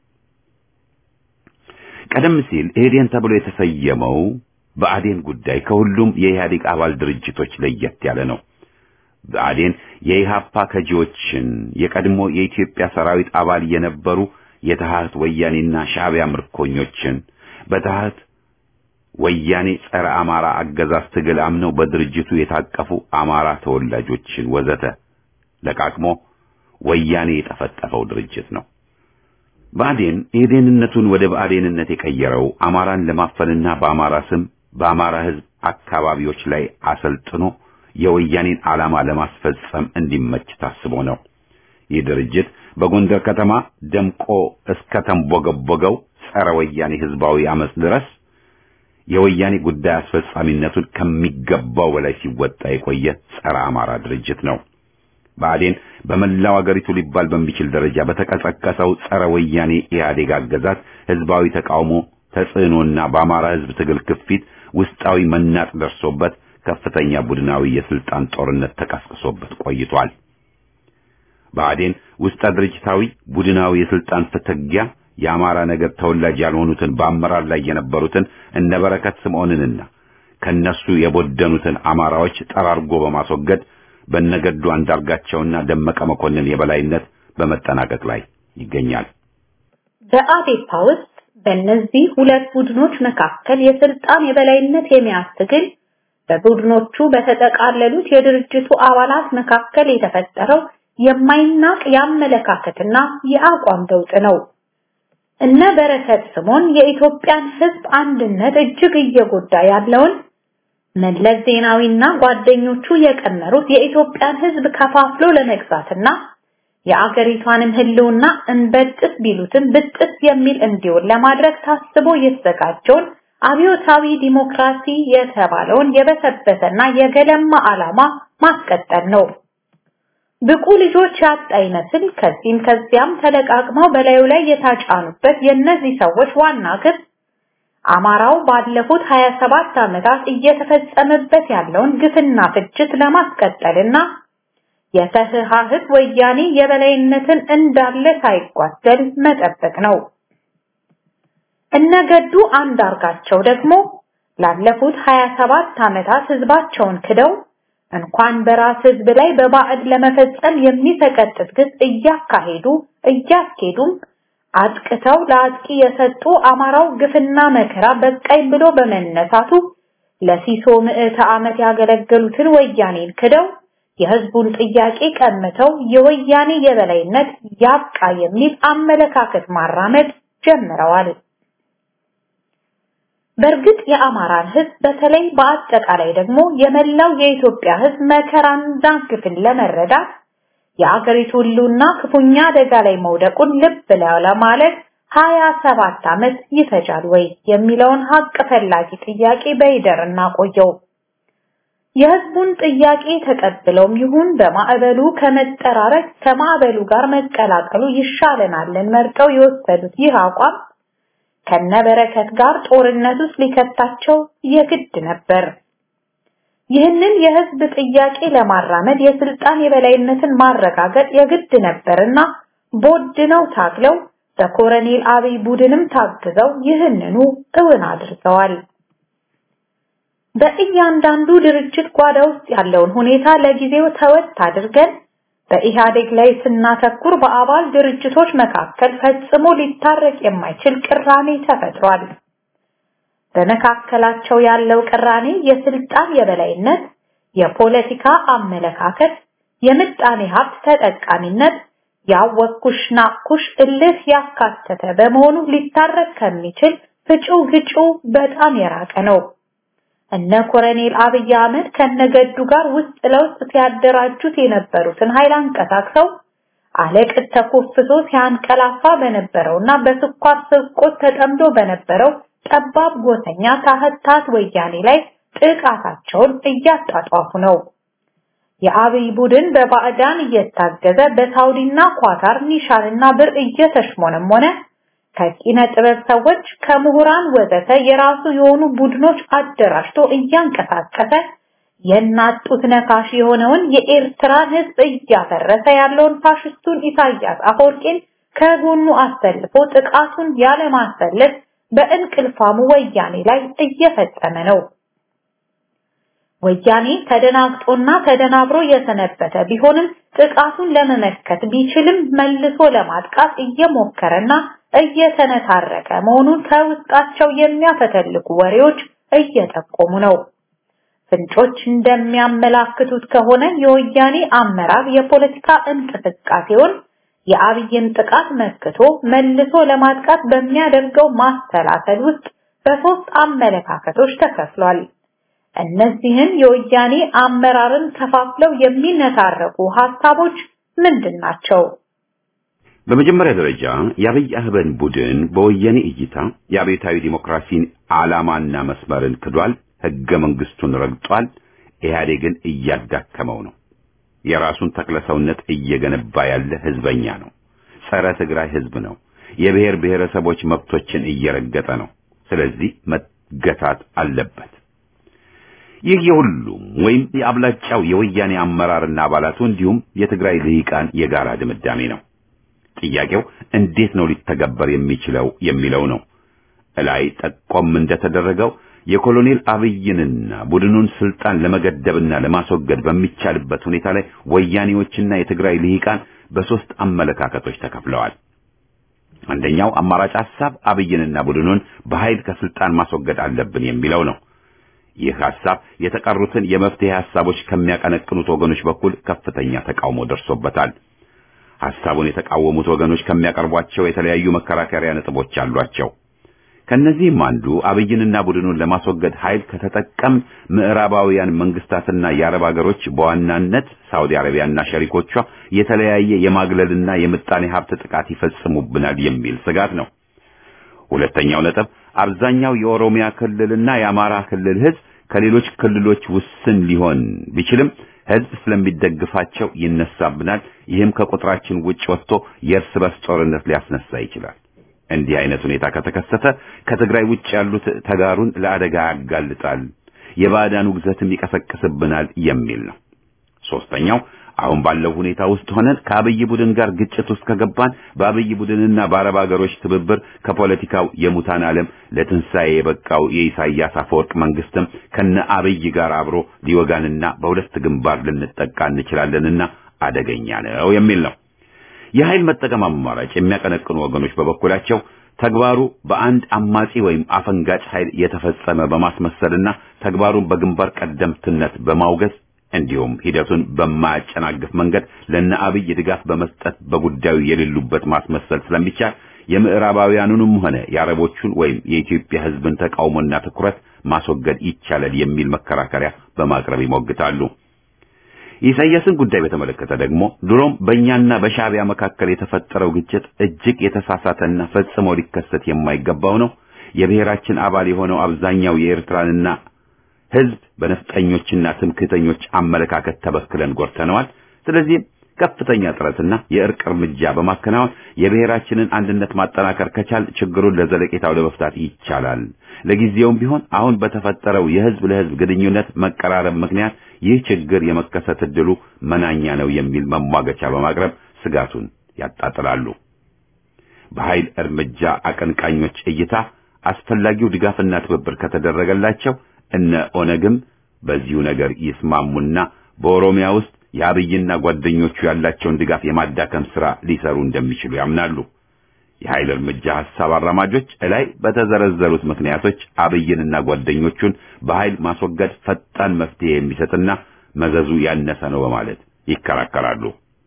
ቀደም ሲል ኢህዴን ተብሎ የተሰየመው በአዴን ጉዳይ ከሁሉም የኢህአዴግ አባል ድርጅቶች ለየት ያለ ነው። ብአዴን የኢሃፓ ከጂዎችን የቀድሞ የኢትዮጵያ ሰራዊት አባል የነበሩ የተሃት ወያኔና ሻዕቢያ ምርኮኞችን በተሃት ወያኔ ጸረ አማራ አገዛዝ ትግል አምነው በድርጅቱ የታቀፉ አማራ ተወላጆችን ወዘተ ለቃቅሞ ወያኔ የጠፈጠፈው ድርጅት ነው። ብአዴን የደህንነቱን ወደ ብአዴንነት የቀየረው አማራን ለማፈንና በአማራ ስም በአማራ ሕዝብ አካባቢዎች ላይ አሰልጥኖ የወያኔን ዓላማ ለማስፈጸም እንዲመች ታስቦ ነው። ይህ ድርጅት በጎንደር ከተማ ደምቆ እስከ ተንቦገቦገው ጸረ ወያኔ ሕዝባዊ አመፅ ድረስ የወያኔ ጉዳይ አስፈጻሚነቱን ከሚገባው በላይ ሲወጣ የቆየ ጸረ አማራ ድርጅት ነው። ብአዴን በመላው አገሪቱ ሊባል በሚችል ደረጃ በተቀሰቀሰው ጸረ ወያኔ ኢህአዴግ አገዛዝ ህዝባዊ ተቃውሞ ተጽዕኖና በአማራ ህዝብ ትግል ክፊት ውስጣዊ መናጥ ደርሶበት ከፍተኛ ቡድናዊ የስልጣን ጦርነት ተቀስቅሶበት ቆይቷል። ብአዴን ውስጠ ድርጅታዊ ቡድናዊ የስልጣን ፍትጊያ የአማራ ነገድ ተወላጅ ያልሆኑትን በአመራር ላይ የነበሩትን እነ በረከት ስምዖንንና ከነሱ የቦደኑትን አማራዎች ጠራርጎ በማስወገድ በነገዱ አንዳርጋቸውና ደመቀ መኮንን የበላይነት በመጠናቀቅ ላይ ይገኛል። በአዴፓ ውስጥ በእነዚህ ሁለት ቡድኖች መካከል የስልጣን የበላይነት የመያዝ ትግል በቡድኖቹ በተጠቃለሉት የድርጅቱ አባላት መካከል የተፈጠረው የማይናቅ የአመለካከትና የአቋም ለውጥ ነው። እነ በረከት ስምዖን የኢትዮጵያን ሕዝብ አንድነት እጅግ እየጎዳ ያለውን መለስ ዜናዊና ጓደኞቹ የቀመሩት የኢትዮጵያን ሕዝብ ከፋፍሎ ለመግዛትና የአገሪቷንም ህልውና እንበጥስ ቢሉትም ብጥስ የሚል እንዲሆን ለማድረግ ታስቦ የተዘጋጀውን አብዮታዊ ዲሞክራሲ የተባለውን የበሰበሰና የገለማ ዓላማ ማስቀጠል ነው። ብቁ ልጆች ያጣ ይመስል ከዚህም ከዚያም ተለቃቅመው በላዩ ላይ የታጫኑበት የእነዚህ ሰዎች ዋና ግብ አማራው ባለፉት 27 ዓመታት እየተፈጸመበት ያለውን ግፍና ፍጅት ለማስቀጠልና የተህሃህት ወያኔ የበላይነትን እንዳለ ሳይጓደል መጠበቅ ነው። እነገዱ አንዳርጋቸው ደግሞ ላለፉት 27 ዓመታት ህዝባቸውን ክደው እንኳን በራስ ህዝብ ላይ በባዕድ ለመፈጸም የሚሰቀጥጥ ግፍ እያካሄዱ እያስኬዱም አጥቅተው ለአጥቂ የሰጡ አማራው ግፍና መከራ በቃኝ ብሎ በመነሳቱ ለሲሶ ምዕተ ዓመት ያገለገሉትን ወያኔን ክደው የህዝቡን ጥያቄ ቀምተው የወያኔ የበላይነት ያብቃ የሚል አመለካከት ማራመድ ጀምረዋል። በእርግጥ የአማራን ህዝብ በተለይ በአጠቃላይ ደግሞ የመላው የኢትዮጵያ ህዝብ መከራና ግፍን ለመረዳት የአገሪቱ ሁሉና ክፉኛ አደጋ ላይ መውደቁን ልብ ለማለት ሀያ ሰባት ዓመት ይፈጃል ወይ የሚለውን ሀቅ ፈላጊ ጥያቄ በይደር እናቆየው። የህዝቡን ጥያቄ ተቀብለውም ይሁን በማዕበሉ ከመጠራረግ ከማዕበሉ ጋር መቀላቀሉ ይሻለናልን መርጠው የወሰዱት ይህ አቋም ከነበረከት ጋር ጦርነት ውስጥ ሊከታቸው የግድ ነበር። ይህንን የህዝብ ጥያቄ ለማራመድ የስልጣን የበላይነትን ማረጋገጥ የግድ ነበርና ቦድነው ታግለው በኮረኔል አብይ ቡድንም ታግዘው ይህንኑ እውን አድርገዋል። በእያንዳንዱ ድርጅት ጓዳ ውስጥ ያለውን ሁኔታ ለጊዜው ተወት አድርገን በኢህአዴግ ላይ ስናተኩር በአባል ድርጅቶች መካከል ፈጽሞ ሊታረቅ የማይችል ቅራኔ ተፈጥሯል። በመካከላቸው ያለው ቅራኔ የስልጣን የበላይነት፣ የፖለቲካ አመለካከት፣ የምጣኔ ሀብት ተጠቃሚነት፣ ያወኩሽ ናኩሽ እልህ ያካተተ በመሆኑ ሊታረቅ ከሚችል ፍጩ ግጩ በጣም የራቀ ነው። እነ ኮረኔል አብይ አህመድ ከነገዱ ጋር ውስጥ ለውስጥ ሲያደራጁት የነበሩትን ኃይል አንቀሳቅሰው አለቅጥ ተኮፍሶ ሲያንቀላፋ በነበረውና በስኳር ስርቆት ተጠምዶ በነበረው ጠባብ ጎሰኛ ታህታት ወያኔ ላይ ጥቃታቸውን እያጣጧፉ ነው። የአብይ ቡድን በባዕዳን እየታገዘ በሳውዲና ኳታር ኒሻንና ብር እየተሽሞነሞነ ከኪነ ጥበብ ሰዎች ከምሁራን ወዘተ የራሱ የሆኑ ቡድኖች አደራጅቶ እያንቀሳቀሰ የናጡት ነካሽ የሆነውን የኤርትራን ሕዝብ እያፈረሰ ያለውን ፋሽስቱን ኢሳያስ አፈወርቂን ከጎኑ አሰልፎ ጥቃቱን ያለማሰለፍ በእንቅልፋሙ ወያኔ ላይ እየፈጸመ ነው። ወያኔ ተደናግጦና ተደናብሮ የሰነበተ ቢሆንም ጥቃቱን ለመመከት ቢችልም መልሶ ለማጥቃት እየሞከረና እየተነታረቀ መሆኑን ከውስጣቸው የሚያፈተልቁ ወሬዎች እየጠቆሙ ነው። ፍንጮች እንደሚያመላክቱት ከሆነ የወያኔ አመራር የፖለቲካ እንቅስቃሴውን የአብይን ጥቃት መክቶ መልሶ ለማጥቃት በሚያደርገው ማስተላሰል ውስጥ በሶስት አመለካከቶች ተከፍሏል። እነዚህን የወያኔ አመራርን ከፋፍለው የሚነታረቁ ሀሳቦች ምንድን ናቸው? በመጀመሪያ ደረጃ የአብይ አህመድ ቡድን በወያኔ እይታ የአብዮታዊ ዲሞክራሲን ዓላማና መስመርን ክዷል፣ ህገ መንግስቱን ረግጧል፣ ኢህአዴግን እያዳከመው ነው። የራሱን ተክለሰውነት እየገነባ ያለ ህዝበኛ ነው። ጸረ ትግራይ ህዝብ ነው። የብሔር ብሔረሰቦች መብቶችን እየረገጠ ነው። ስለዚህ መገታት አለበት። ይህ የሁሉም ወይም የአብላጫው የወያኔ አመራርና አባላቱ እንዲሁም የትግራይ ልሂቃን የጋራ ድምዳሜ ነው። ጥያቄው እንዴት ነው ሊተገበር የሚችለው የሚለው ነው። እላይ ጠቆም እንደተደረገው የኮሎኔል አብይንና ቡድኑን ስልጣን ለመገደብና ለማስወገድ በሚቻልበት ሁኔታ ላይ ወያኔዎችና የትግራይ ልሂቃን በሶስት አመለካከቶች ተከፍለዋል። አንደኛው አማራጭ ሐሳብ አብይንና ቡድኑን በኃይል ከስልጣን ማስወገድ አለብን የሚለው ነው። ይህ ሐሳብ የተቀሩትን የመፍትሄ ሐሳቦች ከሚያቀነቅኑት ወገኖች በኩል ከፍተኛ ተቃውሞ ደርሶበታል። ሐሳቡን የተቃወሙት ወገኖች ከሚያቀርቧቸው የተለያዩ መከራከሪያ ነጥቦች አሏቸው። ከነዚህም አንዱ አብይንና ቡድኑን ለማስወገድ ኃይል ከተጠቀም ምዕራባውያን መንግስታትና የአረብ ሀገሮች በዋናነት ሳውዲ አረቢያና ሸሪኮቿ የተለያየ የማግለልና የምጣኔ ሀብት ጥቃት ይፈጽሙብናል የሚል ስጋት ነው። ሁለተኛው ነጥብ አብዛኛው የኦሮሚያ ክልልና የአማራ ክልል ህዝብ ከሌሎች ክልሎች ውስን ሊሆን ቢችልም ህዝብ ስለሚደግፋቸው ይነሳብናል። ይህም ከቁጥራችን ውጭ ወጥቶ የእርስ በርስ ጦርነት ሊያስነሳ ይችላል። እንዲህ አይነት ሁኔታ ከተከሰተ ከትግራይ ውጭ ያሉት ተጋሩን ለአደጋ ያጋልጣል፣ የባዕዳን ውግዘትም ይቀሰቅስብናል የሚል ነው። ሶስተኛው አሁን ባለው ሁኔታ ውስጥ ሆነን ከአብይ ቡድን ጋር ግጭት ውስጥ ከገባን በአብይ ቡድንና በአረብ ሀገሮች ትብብር ከፖለቲካው የሙታን ዓለም ለትንሣኤ የበቃው የኢሳያስ አፈወርቅ መንግስትም ከነ አብይ ጋር አብሮ ሊወጋንና በሁለት ግንባር ልንጠቃ እንችላለንና አደገኛ ነው የሚል ነው። የኃይል መጠቀም አማራጭ የሚያቀነቅኑ ወገኖች በበኩላቸው ተግባሩ በአንድ አማጺ ወይም አፈንጋጭ ኃይል የተፈጸመ በማስመሰልና ተግባሩን በግንባር ቀደምትነት በማውገዝ እንዲሁም ሂደቱን በማያጨናግፍ መንገድ ለነ አብይ ድጋፍ በመስጠት በጉዳዩ የሌሉበት ማስመሰል ስለሚቻል የምዕራባውያኑንም ሆነ የአረቦቹን ወይም የኢትዮጵያ ሕዝብን ተቃውሞና ትኩረት ማስወገድ ይቻላል የሚል መከራከሪያ በማቅረብ ይሞግታሉ። የኢሳያስን ጉዳይ በተመለከተ ደግሞ ድሮም በእኛና በሻዕቢያ መካከል የተፈጠረው ግጭት እጅግ የተሳሳተና ፈጽሞ ሊከሰት የማይገባው ነው። የብሔራችን አባል የሆነው አብዛኛው የኤርትራንና ህዝብ በነፍጠኞችና ትምክህተኞች አመለካከት ተበክለን ጎድተነዋል። ስለዚህም ከፍተኛ ጥረትና የእርቅ እርምጃ በማከናወን የብሔራችንን አንድነት ማጠናከር ከቻል ችግሩን ለዘለቄታው ለመፍታት ይቻላል። ለጊዜውም ቢሆን አሁን በተፈጠረው የህዝብ ለህዝብ ግንኙነት መቀራረብ ምክንያት ይህ ችግር የመከሰት ዕድሉ መናኛ ነው የሚል መሟገቻ በማቅረብ ስጋቱን ያጣጥላሉ። በኃይል እርምጃ አቀንቃኞች እይታ አስፈላጊው ድጋፍና ትብብር ከተደረገላቸው እነ ኦነግም በዚሁ ነገር ይስማሙና በኦሮሚያ ውስጥ የአብይና ጓደኞቹ ያላቸውን ድጋፍ የማዳከም ሥራ ሊሰሩ እንደሚችሉ ያምናሉ። የኃይል እርምጃ ሐሳብ አራማጆች እላይ በተዘረዘሩት ምክንያቶች አብይንና ጓደኞቹን በኃይል ማስወገድ ፈጣን መፍትሄ የሚሰጥና መዘዙ ያነሰ ነው በማለት ይከራከራሉ።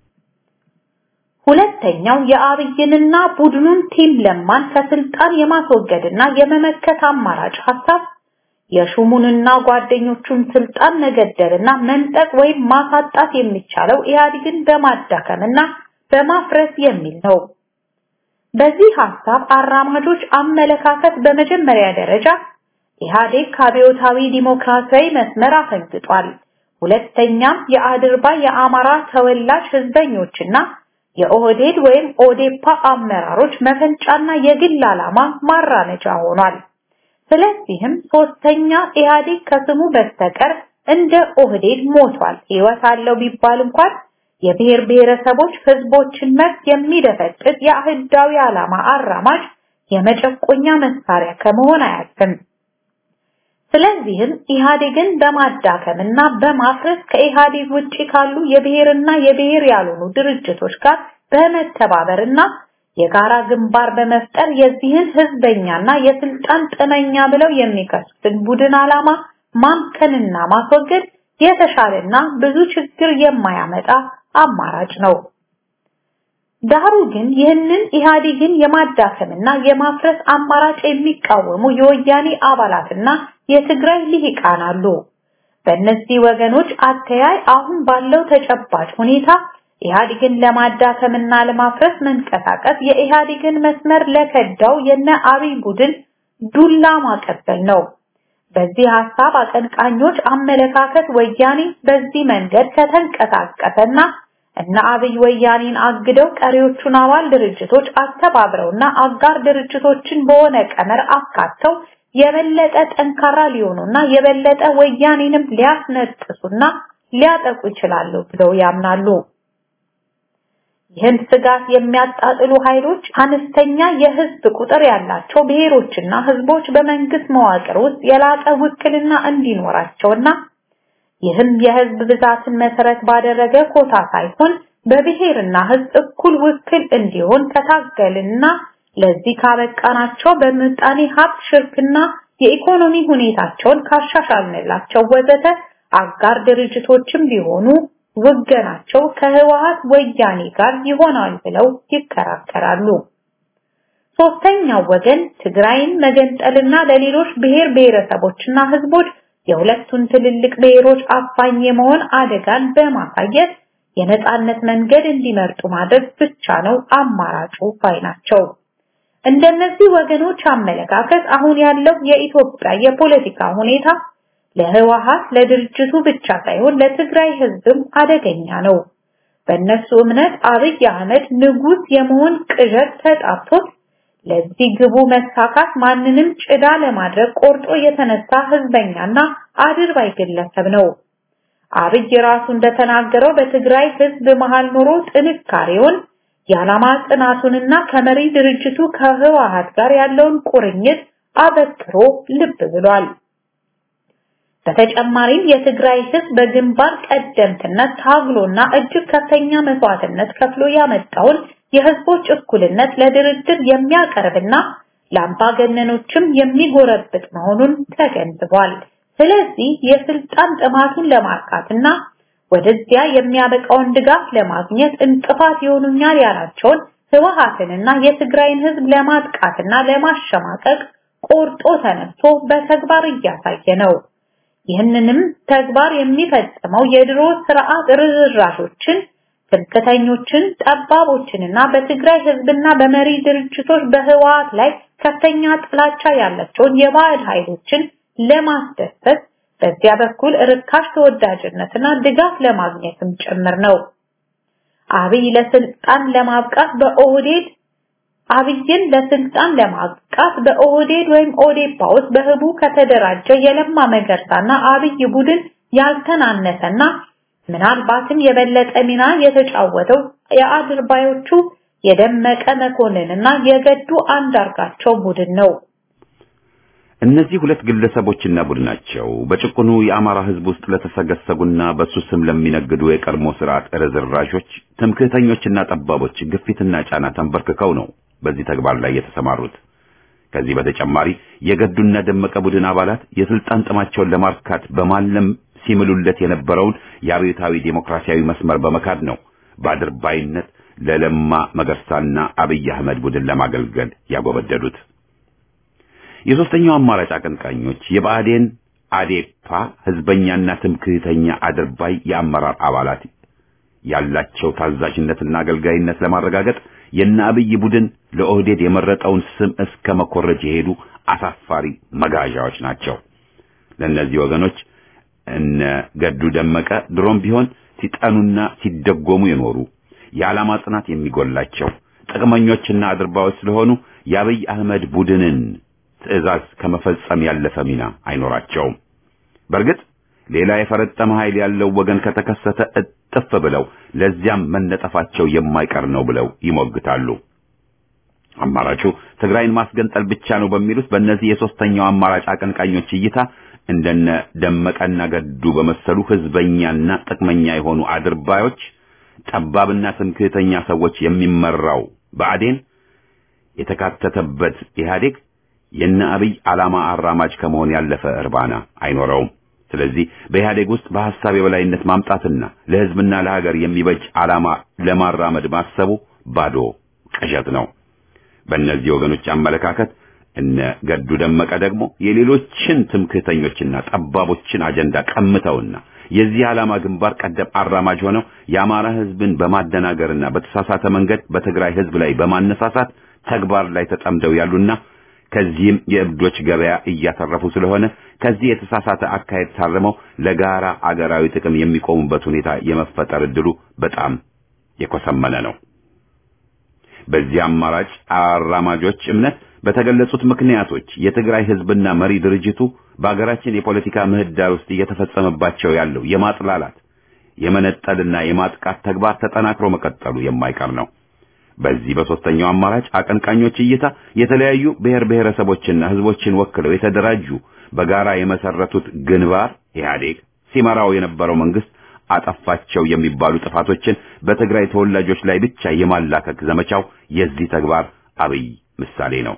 ሁለተኛው የአብይንና ቡድኑን ቲም ለማን ከስልጣን የማስወገድና የመመከት አማራጭ ሐሳብ የሹሙንና ጓደኞቹን ስልጣን መገደልና መንጠቅ ወይም ማሳጣት የሚቻለው ኢህአዴግን በማዳከምና በማፍረስ የሚል ነው። በዚህ ሐሳብ አራማጆች አመለካከት በመጀመሪያ ደረጃ ኢህአዴግ ከአብዮታዊ ዲሞክራሲያዊ መስመር አፈንግጧል። ሁለተኛም የአድርባ የአማራ ተወላጅ ህዝበኞችና የኦህዴድ ወይም ኦዴፓ አመራሮች መፈንጫና የግል ዓላማ ማራመጃ ሆኗል። ስለዚህም ሶስተኛ ኢህአዴግ ከስሙ በስተቀር እንደ ኦህዴድ ሞቷል። ህይወት አለው ቢባል እንኳን የብሔር ብሔረሰቦች ህዝቦችን መብት የሚደፈጥጥ የአህዳዊ ዓላማ አራማጅ የመጨቆኛ መሳሪያ ከመሆን አያልፍም። ስለዚህም ኢህአዴግን በማዳከምና በማፍረስ ከኢህአዴግ ውጪ ካሉ የብሔርና የብሔር ያልሆኑ ድርጅቶች ጋር በመተባበርና የጋራ ግንባር በመፍጠር የዚህን ህዝበኛና የስልጣን ጥመኛ ብለው የሚከሱትን ቡድን ዓላማ ማምከንና ማስወገድ የተሻለና ብዙ ችግር የማያመጣ አማራጭ ነው። ዳሩ ግን ይህንን ኢህአዴግን የማዳከምና የማፍረስ አማራጭ የሚቃወሙ የወያኔ አባላትና የትግራይ ልሂቃን አሉ። በእነዚህ ወገኖች አተያይ አሁን ባለው ተጨባጭ ሁኔታ ኢህአዴግን ለማዳከምና ለማፍረስ መንቀሳቀስ የኢህአዴግን መስመር ለከዳው የነ አብይ ቡድን ዱላ ማቀበል ነው። በዚህ ሐሳብ አቀንቃኞች አመለካከት ወያኔ በዚህ መንገድ ከተንቀሳቀሰና እና አብይ ወያኔን አግደው ቀሪዎቹን አባል ድርጅቶች አስተባብረውና አጋር ድርጅቶችን በሆነ ቀመር አካተው የበለጠ ጠንካራ ሊሆኑና የበለጠ ወያኔንም ሊያስነጥሱና ሊያጠቁ ይችላሉ ብለው ያምናሉ። ይህን ስጋት የሚያጣጥሉ ኃይሎች አነስተኛ የህዝብ ቁጥር ያላቸው ብሔሮችና ህዝቦች በመንግስት መዋቅር ውስጥ የላቀ ውክልና እንዲኖራቸውና ይህም የህዝብ ብዛትን መሰረት ባደረገ ኮታ ሳይሆን በብሔርና ህዝብ እኩል ውክል እንዲሆን ከታገልና ለዚህ ካበቃናቸው በምጣኔ ሀብት ሽርክና የኢኮኖሚ ሁኔታቸውን ካሻሻልንላቸው ወዘተ አጋር ድርጅቶችም ቢሆኑ ውገናቸው ከህወሀት ወያኔ ጋር ይሆናል ብለው ይከራከራሉ። ሶስተኛው ወገን ትግራይን መገንጠልና ለሌሎች ብሔር ብሔረሰቦችና ህዝቦች የሁለቱን ትልልቅ ብሔሮች አፋኝ የመሆን አደጋን በማሳየት የነጻነት መንገድ እንዲመርጡ ማድረግ ብቻ ነው አማራጩ ባይ ናቸው። እንደነዚህ ወገኖች አመለካከት አሁን ያለው የኢትዮጵያ የፖለቲካ ሁኔታ ለህወሀት ለድርጅቱ ብቻ ሳይሆን ለትግራይ ህዝብም አደገኛ ነው። በእነሱ እምነት አብይ አህመድ ንጉስ የመሆን ቅዠት ተጣብቶት ለዚህ ግቡ መሳካት ማንንም ጭዳ ለማድረግ ቆርጦ የተነሳ ህዝበኛና አድርባይ ግለሰብ ነው። አብይ ራሱ እንደተናገረው በትግራይ ህዝብ መሃል ኖሮ ጥንካሬውን የዓላማ ጽናቱንና ከመሪ ድርጅቱ ከህወሀት ጋር ያለውን ቁርኝት አበክሮ ልብ ብሏል። በተጨማሪም የትግራይ ህዝብ በግንባር ቀደምትነት ታግሎና እጅግ ከፍተኛ መስዋዕትነት ከፍሎ ያመጣውን የህዝቦች እኩልነት ለድርድር የሚያቀርብና ለአምባገነኖችም የሚጎረብጥ መሆኑን ተገንዝቧል። ስለዚህ የስልጣን ጥማቱን ለማርካትና ወደዚያ የሚያበቃውን ድጋፍ ለማግኘት እንቅፋት ይሆኑኛል ያላቸውን ህወሀትንና የትግራይን ህዝብ ለማጥቃትና ለማሸማቀቅ ቆርጦ ተነስቶ በተግባር እያሳየ ነው። ይህንንም ተግባር የሚፈጽመው የድሮ ስርዓት ርዝራዦችን፣ ትምክተኞችን፣ ጠባቦችንና በትግራይ ህዝብና በመሪ ድርጅቶች በህወሀት ላይ ከፍተኛ ጥላቻ ያላቸውን የባዕድ ኃይሎችን ለማስደሰት በዚያ በኩል ርካሽ ተወዳጅነትና ድጋፍ ለማግኘትም ጭምር ነው። አብይ ለስልጣን ለማብቃት በኦህዴድ አብይን ለስልጣን ለማብቃት በኦህዴድ ወይም ኦዴፓ ውስጥ በህቡ ከተደራጀ የለማ መገርሳና አብይ ቡድን ያልተናነሰና ምናልባትም የበለጠ ሚና የተጫወተው የአድርባዮቹ የደመቀ መኮንንና የገዱ አንዳርጋቸው ቡድን ነው። እነዚህ ሁለት ግለሰቦችና ቡድናቸው በጭቁኑ የአማራ ህዝብ ውስጥ ለተሰገሰጉና በሱ ስም ለሚነግዱ የቀድሞ ስርዓት ርዝራዦች፣ ትምክህተኞችና ጠባቦች ግፊትና ጫና ተንበርክከው ነው በዚህ ተግባር ላይ የተሰማሩት። ከዚህ በተጨማሪ የገዱና ደመቀ ቡድን አባላት የስልጣን ጥማቸውን ለማርካት በማለም ሲምሉለት የነበረውን የአብዮታዊ ዴሞክራሲያዊ መስመር በመካድ ነው በአድርባይነት ለለማ መገርሳና አብይ አህመድ ቡድን ለማገልገል ያጎበደዱት። የሶስተኛው አማራጭ አቀንቃኞች የብአዴን አዴፓ ህዝበኛና ትምክህተኛ አድርባይ የአመራር አባላት ያላቸው ታዛዥነትና አገልጋይነት ለማረጋገጥ የነ አብይ ቡድን ለኦህዴድ የመረጠውን ስም እስከ መኮረጅ የሄዱ አሳፋሪ መጋዣዎች ናቸው። ለእነዚህ ወገኖች እነ ገዱ ደመቀ ድሮም ቢሆን ሲጠኑና ሲደጎሙ የኖሩ የዓላማ ጽናት የሚጎላቸው ጥቅመኞችና አድርባዮች ስለሆኑ የአብይ አህመድ ቡድንን ትዕዛዝ ከመፈጸም ያለፈ ሚና አይኖራቸውም። በእርግጥ ሌላ የፈረጠመ ኃይል ያለው ወገን ከተከሰተ እጥፍ ብለው ለዚያም መነጠፋቸው የማይቀር ነው ብለው ይሞግታሉ። አማራጩ ትግራይን ማስገንጠል ብቻ ነው በሚሉት በእነዚህ የሶስተኛው አማራጭ አቀንቃኞች እይታ እንደነ ደመቀና ገዱ በመሰሉ ህዝበኛና ጥቅመኛ የሆኑ አድርባዮች፣ ጠባብና ትምክህተኛ ሰዎች የሚመራው ብአዴን የተካተተበት ኢህአዴግ የነ አብይ ዓላማ አራማጅ ከመሆን ያለፈ እርባና አይኖረውም። ስለዚህ በኢህአዴግ ውስጥ በሐሳብ የበላይነት ማምጣትና ለህዝብና ለሀገር የሚበጅ ዓላማ ለማራመድ ማሰቡ ባዶ ቅዠት ነው። በእነዚህ ወገኖች አመለካከት እነ ገዱ ደመቀ ደግሞ የሌሎችን ትምክህተኞችና ጠባቦችን አጀንዳ ቀምተውና የዚህ ዓላማ ግንባር ቀደም አራማጅ ሆነው የአማራ ህዝብን በማደናገርና በተሳሳተ መንገድ በትግራይ ህዝብ ላይ በማነሳሳት ተግባር ላይ ተጠምደው ያሉና ከዚህም የእብዶች ገበያ እያተረፉ ስለሆነ ከዚህ የተሳሳተ አካሄድ ታርመው ለጋራ አገራዊ ጥቅም የሚቆሙበት ሁኔታ የመፈጠር እድሉ በጣም የኮሰመነ ነው። በዚህ አማራጭ አራማጆች እምነት በተገለጹት ምክንያቶች የትግራይ ህዝብና መሪ ድርጅቱ በአገራችን የፖለቲካ ምህዳር ውስጥ እየተፈጸመባቸው ያለው የማጥላላት የመነጠልና የማጥቃት ተግባር ተጠናክሮ መቀጠሉ የማይቀር ነው። በዚህ በሶስተኛው አማራጭ አቀንቃኞች እይታ የተለያዩ ብሔር ብሔረሰቦችና ህዝቦችን ወክለው የተደራጁ በጋራ የመሰረቱት ግንባር ኢህአዴግ ሲመራው የነበረው መንግስት አጠፋቸው የሚባሉ ጥፋቶችን በትግራይ ተወላጆች ላይ ብቻ የማላከክ ዘመቻው የዚህ ተግባር አብይ ምሳሌ ነው።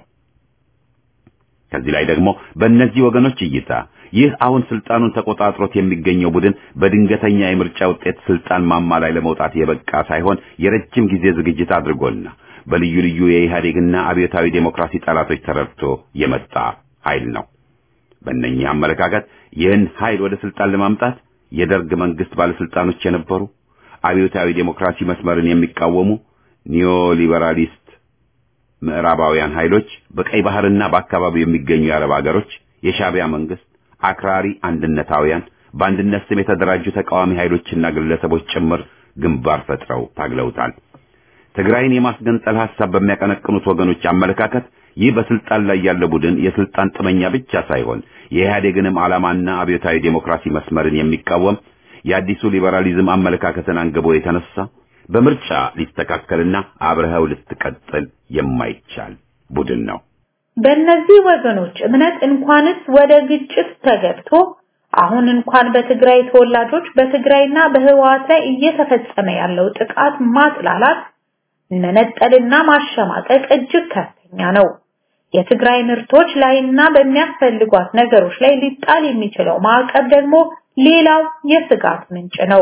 ከዚህ ላይ ደግሞ በእነዚህ ወገኖች እይታ ይህ አሁን ስልጣኑን ተቆጣጥሮት የሚገኘው ቡድን በድንገተኛ የምርጫ ውጤት ስልጣን ማማ ላይ ለመውጣት የበቃ ሳይሆን የረጅም ጊዜ ዝግጅት አድርጎና በልዩ ልዩ የኢህአዴግና አብዮታዊ ዴሞክራሲ ጠላቶች ተረድቶ የመጣ ኃይል ነው። በእነኚህ አመለካከት ይህን ኃይል ወደ ስልጣን ለማምጣት የደርግ መንግስት ባለስልጣኖች የነበሩ አብዮታዊ ዴሞክራሲ መስመርን የሚቃወሙ ኒዮሊበራሊስት ምዕራባውያን ኃይሎች በቀይ ባህርና በአካባቢው የሚገኙ የአረብ ሀገሮች የሻቢያ መንግስት አክራሪ አንድነታውያን በአንድነት ስም የተደራጁ ተቃዋሚ ኃይሎችና ግለሰቦች ጭምር ግንባር ፈጥረው ታግለውታል። ትግራይን የማስገንጠል ሐሳብ በሚያቀነቅኑት ወገኖች አመለካከት ይህ በስልጣን ላይ ያለ ቡድን የስልጣን ጥመኛ ብቻ ሳይሆን የኢህአዴግንም ዓላማና አብዮታዊ ዴሞክራሲ መስመርን የሚቃወም የአዲሱ ሊበራሊዝም አመለካከትን አንግቦ የተነሳ በምርጫ ሊስተካከልና አብረኸው ልትቀጥል የማይቻል ቡድን ነው። በእነዚህ ወገኖች እምነት እንኳንስ ወደ ግጭት ተገብቶ አሁን እንኳን በትግራይ ተወላጆች በትግራይና በህወሓት ላይ እየተፈጸመ ያለው ጥቃት ማጥላላት፣ መነጠልና ማሸማቀቅ እጅግ ከፍተኛ ነው። የትግራይ ምርቶች ላይና በሚያስፈልጓት ነገሮች ላይ ሊጣል የሚችለው ማዕቀብ ደግሞ ሌላው የስጋት ምንጭ ነው።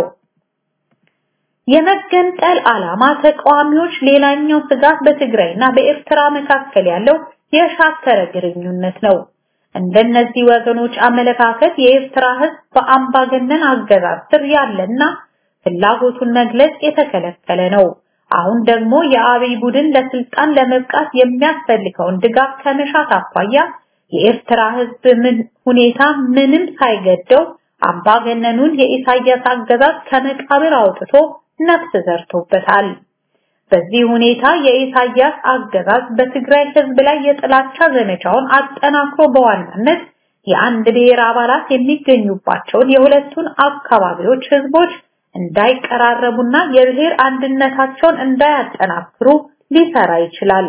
የመገንጠል ዓላማ ተቃዋሚዎች ሌላኛው ስጋት በትግራይና በኤርትራ መካከል ያለው የሻከረ ግንኙነት ነው። እንደነዚህ ወገኖች አመለካከት የኤርትራ ህዝብ በአምባገነን አገዛዝ ስር ያለና ፍላጎቱን መግለጽ የተከለከለ ነው። አሁን ደግሞ የአብይ ቡድን ለስልጣን ለመብቃት የሚያስፈልገውን ድጋፍ ከመሻት አኳያ የኤርትራ ህዝብ ምን ሁኔታ ምንም ሳይገደው አምባገነኑን የኢሳያስ አገዛዝ ከመቃብር አውጥቶ ነፍስ ዘርቶበታል። በዚህ ሁኔታ የኢሳያስ አገዛዝ በትግራይ ህዝብ ላይ የጥላቻ ዘመቻውን አጠናክሮ በዋናነት የአንድ ብሔር አባላት የሚገኙባቸውን የሁለቱን አካባቢዎች ህዝቦች እንዳይቀራረቡና የብሔር አንድነታቸውን እንዳያጠናክሩ ሊሰራ ይችላል።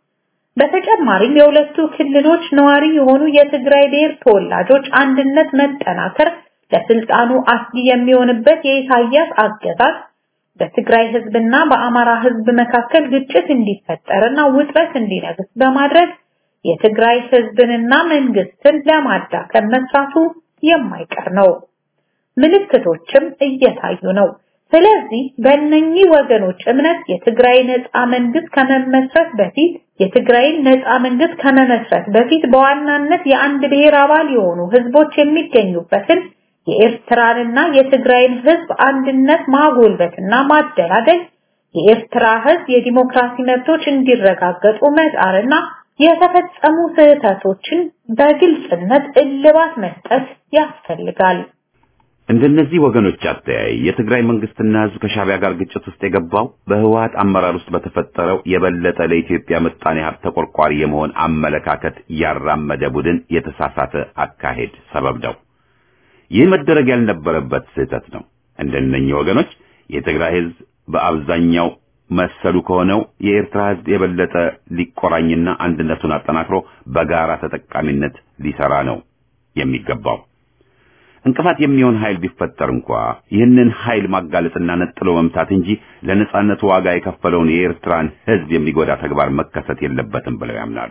በተጨማሪም የሁለቱ ክልሎች ነዋሪ የሆኑ የትግራይ ብሔር ተወላጆች አንድነት መጠናከር ለስልጣኑ አስጊ የሚሆንበት የኢሳያስ አገዛዝ በትግራይ ህዝብና በአማራ ህዝብ መካከል ግጭት እንዲፈጠርና ውጥረት እንዲነግስ በማድረግ የትግራይ ህዝብንና መንግስትን ለማዳከም መስራቱ የማይቀር ነው። ምልክቶችም እየታዩ ነው። ስለዚህ በእነኚህ ወገኖች እምነት የትግራይ ነፃ መንግስት ከመመስረት በፊት የትግራይን ነፃ መንግስት ከመመስረት በፊት በዋናነት የአንድ ብሔር አባል የሆኑ ህዝቦች የሚገኙበትን የኤርትራንና የትግራይን ህዝብ አንድነት ማጎልበትና ማደላደል የኤርትራ ህዝብ የዲሞክራሲ መብቶች እንዲረጋገጡ መጣርና የተፈጸሙ ስህተቶችን በግልጽነት እልባት መስጠት ያስፈልጋል። እንደነዚህ ወገኖች አተያይ የትግራይ መንግስትና ህዝብ ከሻቢያ ጋር ግጭት ውስጥ የገባው በህወሓት አመራር ውስጥ በተፈጠረው የበለጠ ለኢትዮጵያ ምጣኔ ሀብት ተቆርቋሪ የመሆን አመለካከት ያራመደ ቡድን የተሳሳተ አካሄድ ሰበብ ነው። ይህ መደረግ ያልነበረበት ስህተት ነው። እንደነኚህ ወገኖች የትግራይ ህዝብ በአብዛኛው መሰሉ ከሆነው የኤርትራ ህዝብ የበለጠ ሊቆራኝና አንድነቱን አጠናክሮ በጋራ ተጠቃሚነት ሊሰራ ነው የሚገባው። እንቅፋት የሚሆን ኃይል ቢፈጠር እንኳ ይህንን ኃይል ማጋለጥና ነጥሎ መምታት እንጂ ለነጻነቱ ዋጋ የከፈለውን የኤርትራን ሕዝብ የሚጎዳ ተግባር መከሰት የለበትም ብለው ያምናሉ።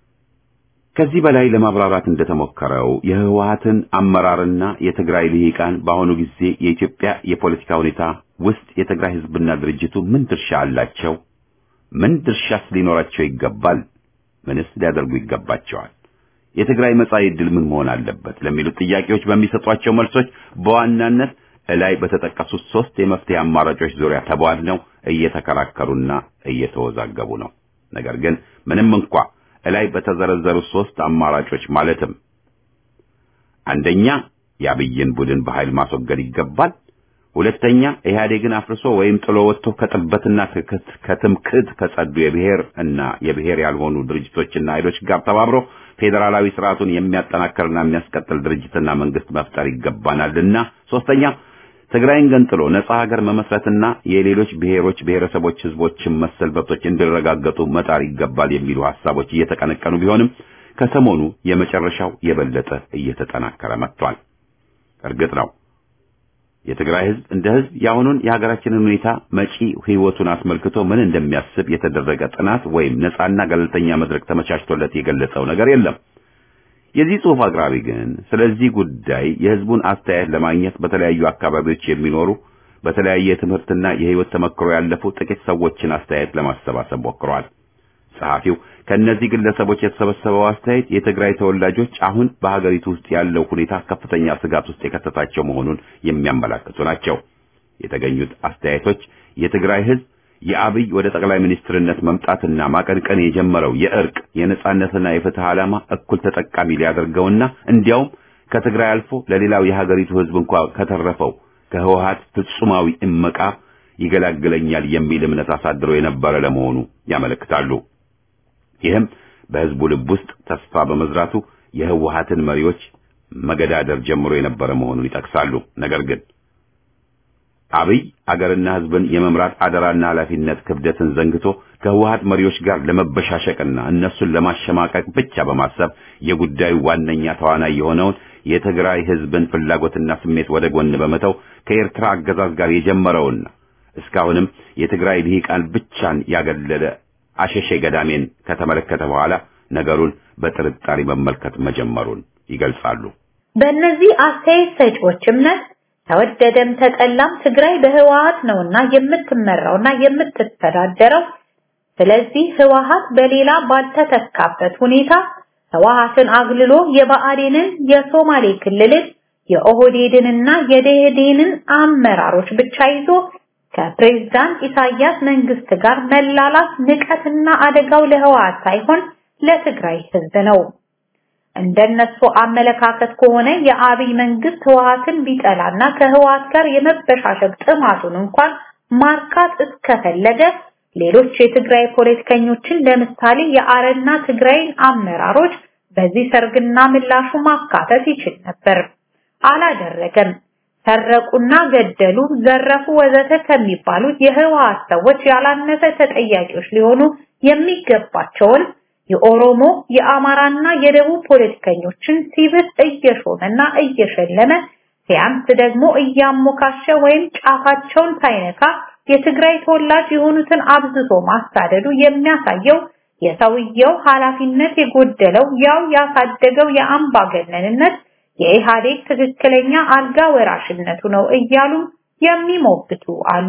ከዚህ በላይ ለማብራራት እንደተሞከረው የህወሓትን አመራርና የትግራይ ልሂቃን በአሁኑ ጊዜ የኢትዮጵያ የፖለቲካ ሁኔታ ውስጥ የትግራይ ህዝብና ድርጅቱ ምን ድርሻ አላቸው? ምን ድርሻስ ሊኖራቸው ይገባል? ምንስ ሊያደርጉ ይገባቸዋል? የትግራይ መጻኢ ዕድል ምን መሆን አለበት? ለሚሉት ጥያቄዎች በሚሰጧቸው መልሶች በዋናነት እላይ በተጠቀሱት ሶስት የመፍትሄ አማራጮች ዙሪያ ተቧድነው እየተከራከሩና እየተወዛገቡ ነው። ነገር ግን ምንም እንኳ እላይ በተዘረዘሩ ሶስት አማራጮች ማለትም አንደኛ የአብይን ቡድን በኃይል ማስወገድ ይገባል። ሁለተኛ ኢህአዴግን አፍርሶ ወይም ጥሎ ወጥቶ ከጥበትና ከትምክህት ከጸዱ የብሔር እና የብሔር ያልሆኑ ድርጅቶችና ኃይሎች ጋር ተባብሮ ፌዴራላዊ ስርዓቱን የሚያጠናክርና የሚያስቀጥል ድርጅትና መንግስት መፍጠር ይገባናልና፣ ሶስተኛ ትግራይን ገንጥሎ ነጻ ሀገር መመስረትና የሌሎች ብሔሮች፣ ብሔረሰቦች፣ ህዝቦችን መሰል መብቶች እንዲረጋገጡ መጣር ይገባል የሚሉ ሐሳቦች እየተቀነቀኑ ቢሆንም ከሰሞኑ የመጨረሻው የበለጠ እየተጠናከረ መጥቷል። እርግጥ ነው የትግራይ ህዝብ እንደ ህዝብ የአሁኑን የሀገራችንን ሁኔታ መጪ ህይወቱን አስመልክቶ ምን እንደሚያስብ የተደረገ ጥናት ወይም ነጻና ገለልተኛ መድረክ ተመቻችቶለት የገለጸው ነገር የለም። የዚህ ጽሑፍ አቅራቢ ግን ስለዚህ ጉዳይ የህዝቡን አስተያየት ለማግኘት በተለያዩ አካባቢዎች የሚኖሩ በተለያየ የትምህርትና የህይወት ተመክሮ ያለፉ ጥቂት ሰዎችን አስተያየት ለማሰባሰብ ሞክሯል። ጸሐፊው ከእነዚህ ግለሰቦች የተሰበሰበው አስተያየት የትግራይ ተወላጆች አሁን በሀገሪቱ ውስጥ ያለው ሁኔታ ከፍተኛ ስጋት ውስጥ የከተታቸው መሆኑን የሚያመላክቱ ናቸው። የተገኙት አስተያየቶች የትግራይ ህዝብ የአብይ ወደ ጠቅላይ ሚኒስትርነት መምጣትና ማቀንቀን የጀመረው የእርቅ የነጻነትና የፍትህ ዓላማ እኩል ተጠቃሚ ሊያደርገውና እንዲያውም ከትግራይ አልፎ ለሌላው የሀገሪቱ ህዝብ እንኳ ከተረፈው ከህወሓት ፍጹማዊ እመቃ ይገላግለኛል የሚል እምነት አሳድሮ የነበረ ለመሆኑ ያመለክታሉ። ይህም በህዝቡ ልብ ውስጥ ተስፋ በመዝራቱ የህወሓትን መሪዎች መገዳደር ጀምሮ የነበረ መሆኑን ይጠቅሳሉ። ነገር ግን አብይ አገርና ህዝብን የመምራት አደራና ኃላፊነት ክብደትን ዘንግቶ ከህወሓት መሪዎች ጋር ለመበሻሸቅና እነሱን ለማሸማቀቅ ብቻ በማሰብ የጉዳዩ ዋነኛ ተዋናይ የሆነውን የትግራይ ህዝብን ፍላጎትና ስሜት ወደ ጎን በመተው ከኤርትራ አገዛዝ ጋር የጀመረውና እስካሁንም የትግራይ ልሂቃን ብቻን ያገለለ አሸሼ ገዳሜን ከተመለከተ በኋላ ነገሩን በጥርጣሬ መመልከት መጀመሩን ይገልጻሉ። በእነዚህ አስተያየት ሰጪዎች እምነት ተወደደም ተጠላም ትግራይ በህወሓት ነውና የምትመራውና የምትተዳደረው። ስለዚህ ህወሓት በሌላ ባልተተካበት ሁኔታ ህወሓትን አግልሎ የብአዴንን፣ የሶማሌ ክልልን፣ የኦህዴድንና የደኢህዴንን አመራሮች ብቻ ይዞ ከፕሬዝዳንት ኢሳያስ መንግስት ጋር መላላት ንቀትና አደጋው ለህወሓት ሳይሆን ለትግራይ ህዝብ ነው። እንደነሱ አመለካከት ከሆነ የአብይ መንግስት ህወሓትን ቢጠላና ከህወሓት ጋር የመበሻሸቅ ጥማቱን እንኳን ማርካት እስከፈለገ ሌሎች የትግራይ ፖለቲከኞችን ለምሳሌ የአረና ትግራይን አመራሮች በዚህ ሰርግና ምላሹ ማካተት ይችል ነበር። አላደረገም። ሰረቁና ገደሉ፣ ዘረፉ፣ ወዘተ ከሚባሉት የህወሓት ሰዎች ያላነሰ ተጠያቂዎች ሊሆኑ የሚገባቸውን የኦሮሞ የአማራና የደቡብ ፖለቲከኞችን ሲብስ እየሾመና እየሸለመ ሲያንስ ደግሞ እያሞካሸ ወይም ጫፋቸውን ሳይነካ የትግራይ ተወላጅ የሆኑትን አብዝቶ ማሳደዱ የሚያሳየው የሰውየው ኃላፊነት የጎደለው ያው ያሳደገው የአምባገነንነት የኢህአዴግ ትክክለኛ አልጋ ወራሽነቱ ነው እያሉ የሚሞግቱ አሉ።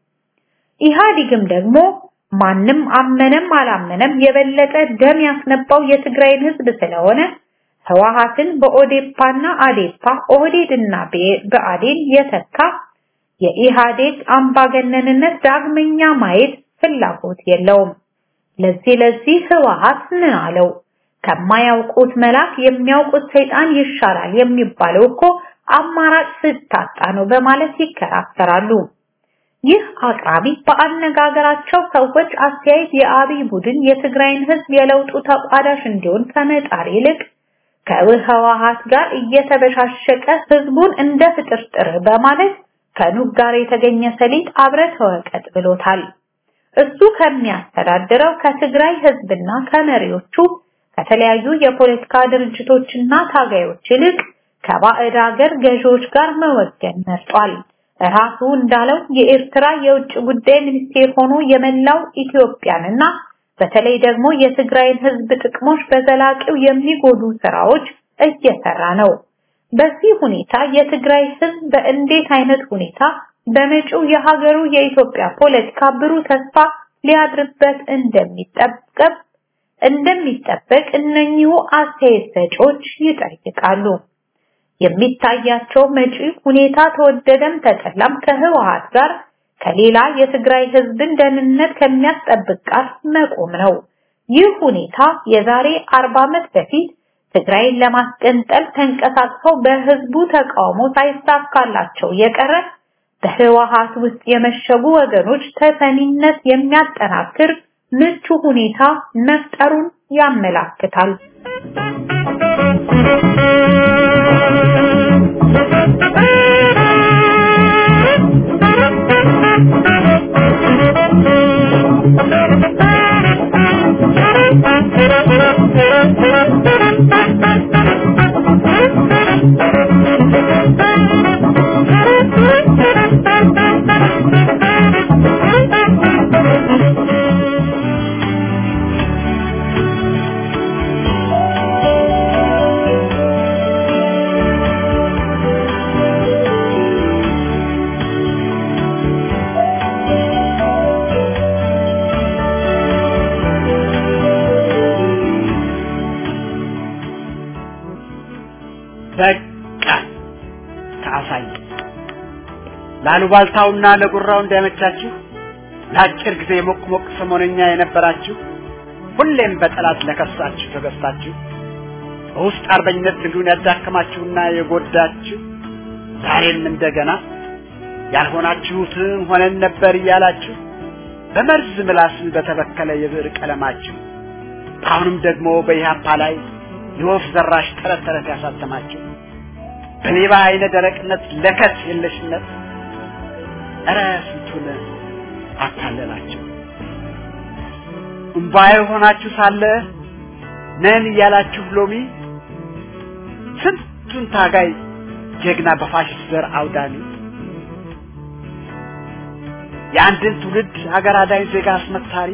ኢህአዴግም ደግሞ ማንም አመነም አላመነም የበለጠ ደም ያስነባው የትግራይን ህዝብ ስለሆነ ህወሓትን በኦዴፓና አዴፓ ኦህዴድና በአዴን የተካ የኢህአዴግ አምባገነንነት ዳግመኛ ማየት ፍላጎት የለውም። ለዚህ ለዚህ ህወሓት ምን አለው? ከማያውቁት መልአክ የሚያውቁት ሰይጣን ይሻላል የሚባለው እኮ አማራጭ ስታጣ ነው በማለት ይከራከራሉ። ይህ አቅራቢ በአነጋገራቸው ሰዎች አስተያየት የአብይ ቡድን የትግራይን ህዝብ የለውጡ ተቋዳሽ እንዲሆን ከመጣር ይልቅ ከህወሓት ጋር እየተበሻሸቀ ህዝቡን እንደ ፍጥርጥር በማለት ከኑግ ጋር የተገኘ ሰሊጥ አብረህ ተወቀጥ ብሎታል። እሱ ከሚያስተዳድረው ከትግራይ ህዝብና ከመሪዎቹ ከተለያዩ የፖለቲካ ድርጅቶችና ታጋዮች ይልቅ ከባዕድ ሀገር ገዢዎች ጋር መወገን መርጧል። ራሱ እንዳለው የኤርትራ የውጭ ጉዳይ ሚኒስቴር ሆኖ የመላው ኢትዮጵያንና በተለይ ደግሞ የትግራይን ህዝብ ጥቅሞች በዘላቂው የሚጎዱ ስራዎች እየሰራ ነው። በዚህ ሁኔታ የትግራይ ህዝብ በእንዴት አይነት ሁኔታ በመጪው የሀገሩ የኢትዮጵያ ፖለቲካ ብሩህ ተስፋ ሊያድርበት እንደሚጠበቅ እንደሚጠበቅ እነኚሁ አስተያየት ሰጪዎች ይጠይቃሉ። የሚታያቸው መጪ ሁኔታ ተወደደም ተጠላም ከህወሓት ጋር ከሌላ የትግራይ ህዝብን ደህንነት ከሚያስጠብቅ ጋር መቆም ነው። ይህ ሁኔታ የዛሬ 40 ዓመት በፊት ትግራይን ለማስቀንጠል ተንቀሳቅሰው በህዝቡ ተቃውሞ ሳይሳካላቸው የቀረ በህወሓት ውስጥ የመሸጉ ወገኖች ተሰሚነት የሚያጠናክር ምቹ ሁኔታ መፍጠሩን ያመላክታል። በቃ ከአሳይ ላሉባልታውና ለጉራው እንዳይመቻችሁ ለአጭር ጊዜ ሞቅ ሞቅ ሰሞነኛ የነበራችሁ ሁሌም በጠላት ለከሳችሁ ተገዝታችሁ በውስጥ አርበኝነት ትግሉን ያዳከማችሁና የጎዳችሁ ዛሬም እንደገና ያልሆናችሁትን ሆነን ነበር እያላችሁ በመርዝ ምላስ በተበከለ የብዕር ቀለማችሁ አሁንም ደግሞ በኢህአፓ ላይ የወፍ ዘራሽ ተረት ተረት ያሳተማችሁ በሌባ አይነ ደረቅነት ለከት የለሽነት እረ ስንቱን አታለላችሁ። እምባዬ ሆናችሁ ሳለ ነን እያላችሁ ሎሚ ስንቱን ታጋይ ጀግና በፋሽስት ዘር አውዳሚ የአንድን ትውልድ ሀገር አዳኝ ዜጋ አስመታሪ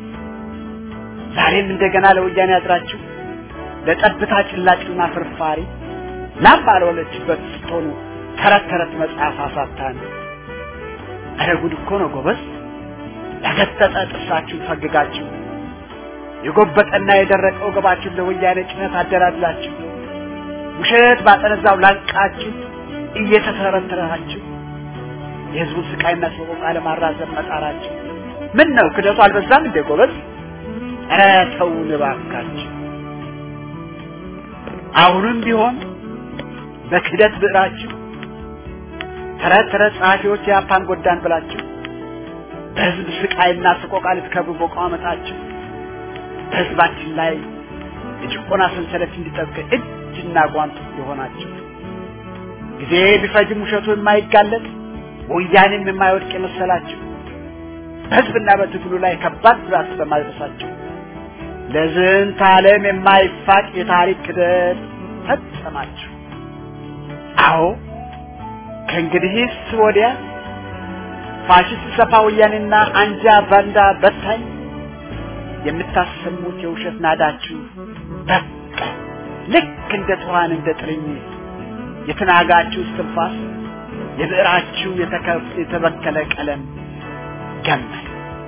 ዛሬም እንደገና ለወያኔ ያድራችሁ ለጠብታ ጭላጭና ፍርፋሪ ላም ባልወለችበት ስትሆኑ ተረት ተረት መጽሐፍ አሳታን። ኧረ ጉድ እኮ ነው ጎበዝ! ያገጠጠ ጥርሳችሁን ፈግጋችሁ የጎበጠና የደረቀ ወገባችሁን ለወያኔ ጭነት አደላድላችሁ ውሸት ባጠነዛው ላንቃችሁ እየተተረተራችሁ የህዝቡን ስቃይና ሰቆቃ ለማራዘም መጣራችሁ ምን ነው ክደቱ አልበዛም እንደ ጎበዝ? ኧረ ተውን እባካችሁ። አሁንም ቢሆን በክህደት ብዕራችሁ ተረት ተረት ጸሐፊዎች የአፓን ጎዳን ብላችሁ በህዝብ ስቃይና ሰቆቃ ልትከብሩ በቋመጣችሁ በህዝባችን ላይ የጭቆና ሰንሰለት እንዲጠብቅ እጅና ጓንት የሆናችሁ ጊዜ ቢፈጅም ውሸቱ የማይጋለጥ ወያኔም የማይወድቅ የመሰላችሁ በህዝብና በትግሉ ላይ ከባድ ጉዳት በማድረሳችሁ ለዝንተ ዓለም የማይፋቅ የታሪክ ክደት ፈጸማችሁ። አዎ ከእንግዲህስ ወዲያ ፋሽስት ሰፋ ወያኔና አንጃ ባንዳ በታኝ የምታሰሙት የውሸት ናዳችሁ በቃ ልክ እንደ ትኋን እንደ ጥርኝ የተናጋችሁ እስትንፋስ የብዕራችሁ የተበከለ ቀለም ገመል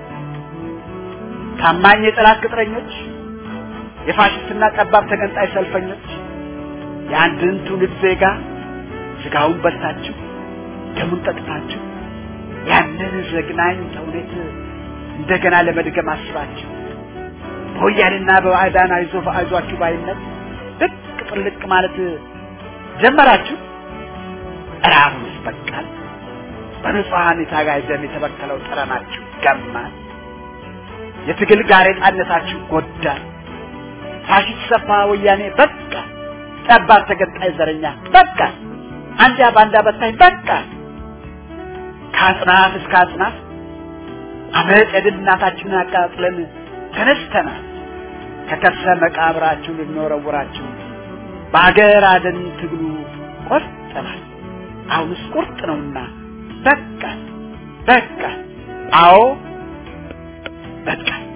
ታማኝ የጠላት ቅጥረኞች የፋሽስትና ጠባብ ተገንጣይ ሰልፈኞች የአንድን ትውልድ ዜጋ ስጋውን በልታችሁ ደሙን ጠጥታችሁ ያንን ዘግናኝ ተውኔት እንደገና ለመድገም አስባችሁ በወያኔና በባዕዳን አይዞ አይዟችሁ ባይነት ልቅ ጥልቅ ማለት ጀመራችሁ። ኧረ አሁንስ በቃል። በንጹሐን የታጋይ ደም የተበከለው ጠረናችሁ ገማል። የትግል ጋሬጣነታችሁ ጎዳል። ፋሽስት ሰፋ ወያኔ በቃ፣ ጠባብ ተገንጣይ ዘረኛ በቃ፣ አንጃ ባንዳ በታኝ በቃ። ከአጽናፍ እስከ አጽናፍ አመፅ የድል እናታችንን አቃጥለን ተነስተናል። ከከርሰ መቃብራችሁ ልንወረውራችሁ በአገር አደን ትግሉ ቆርጠናል። አሁንስ ቁርጥ ነውና በቃ በቃ አዎ በቃ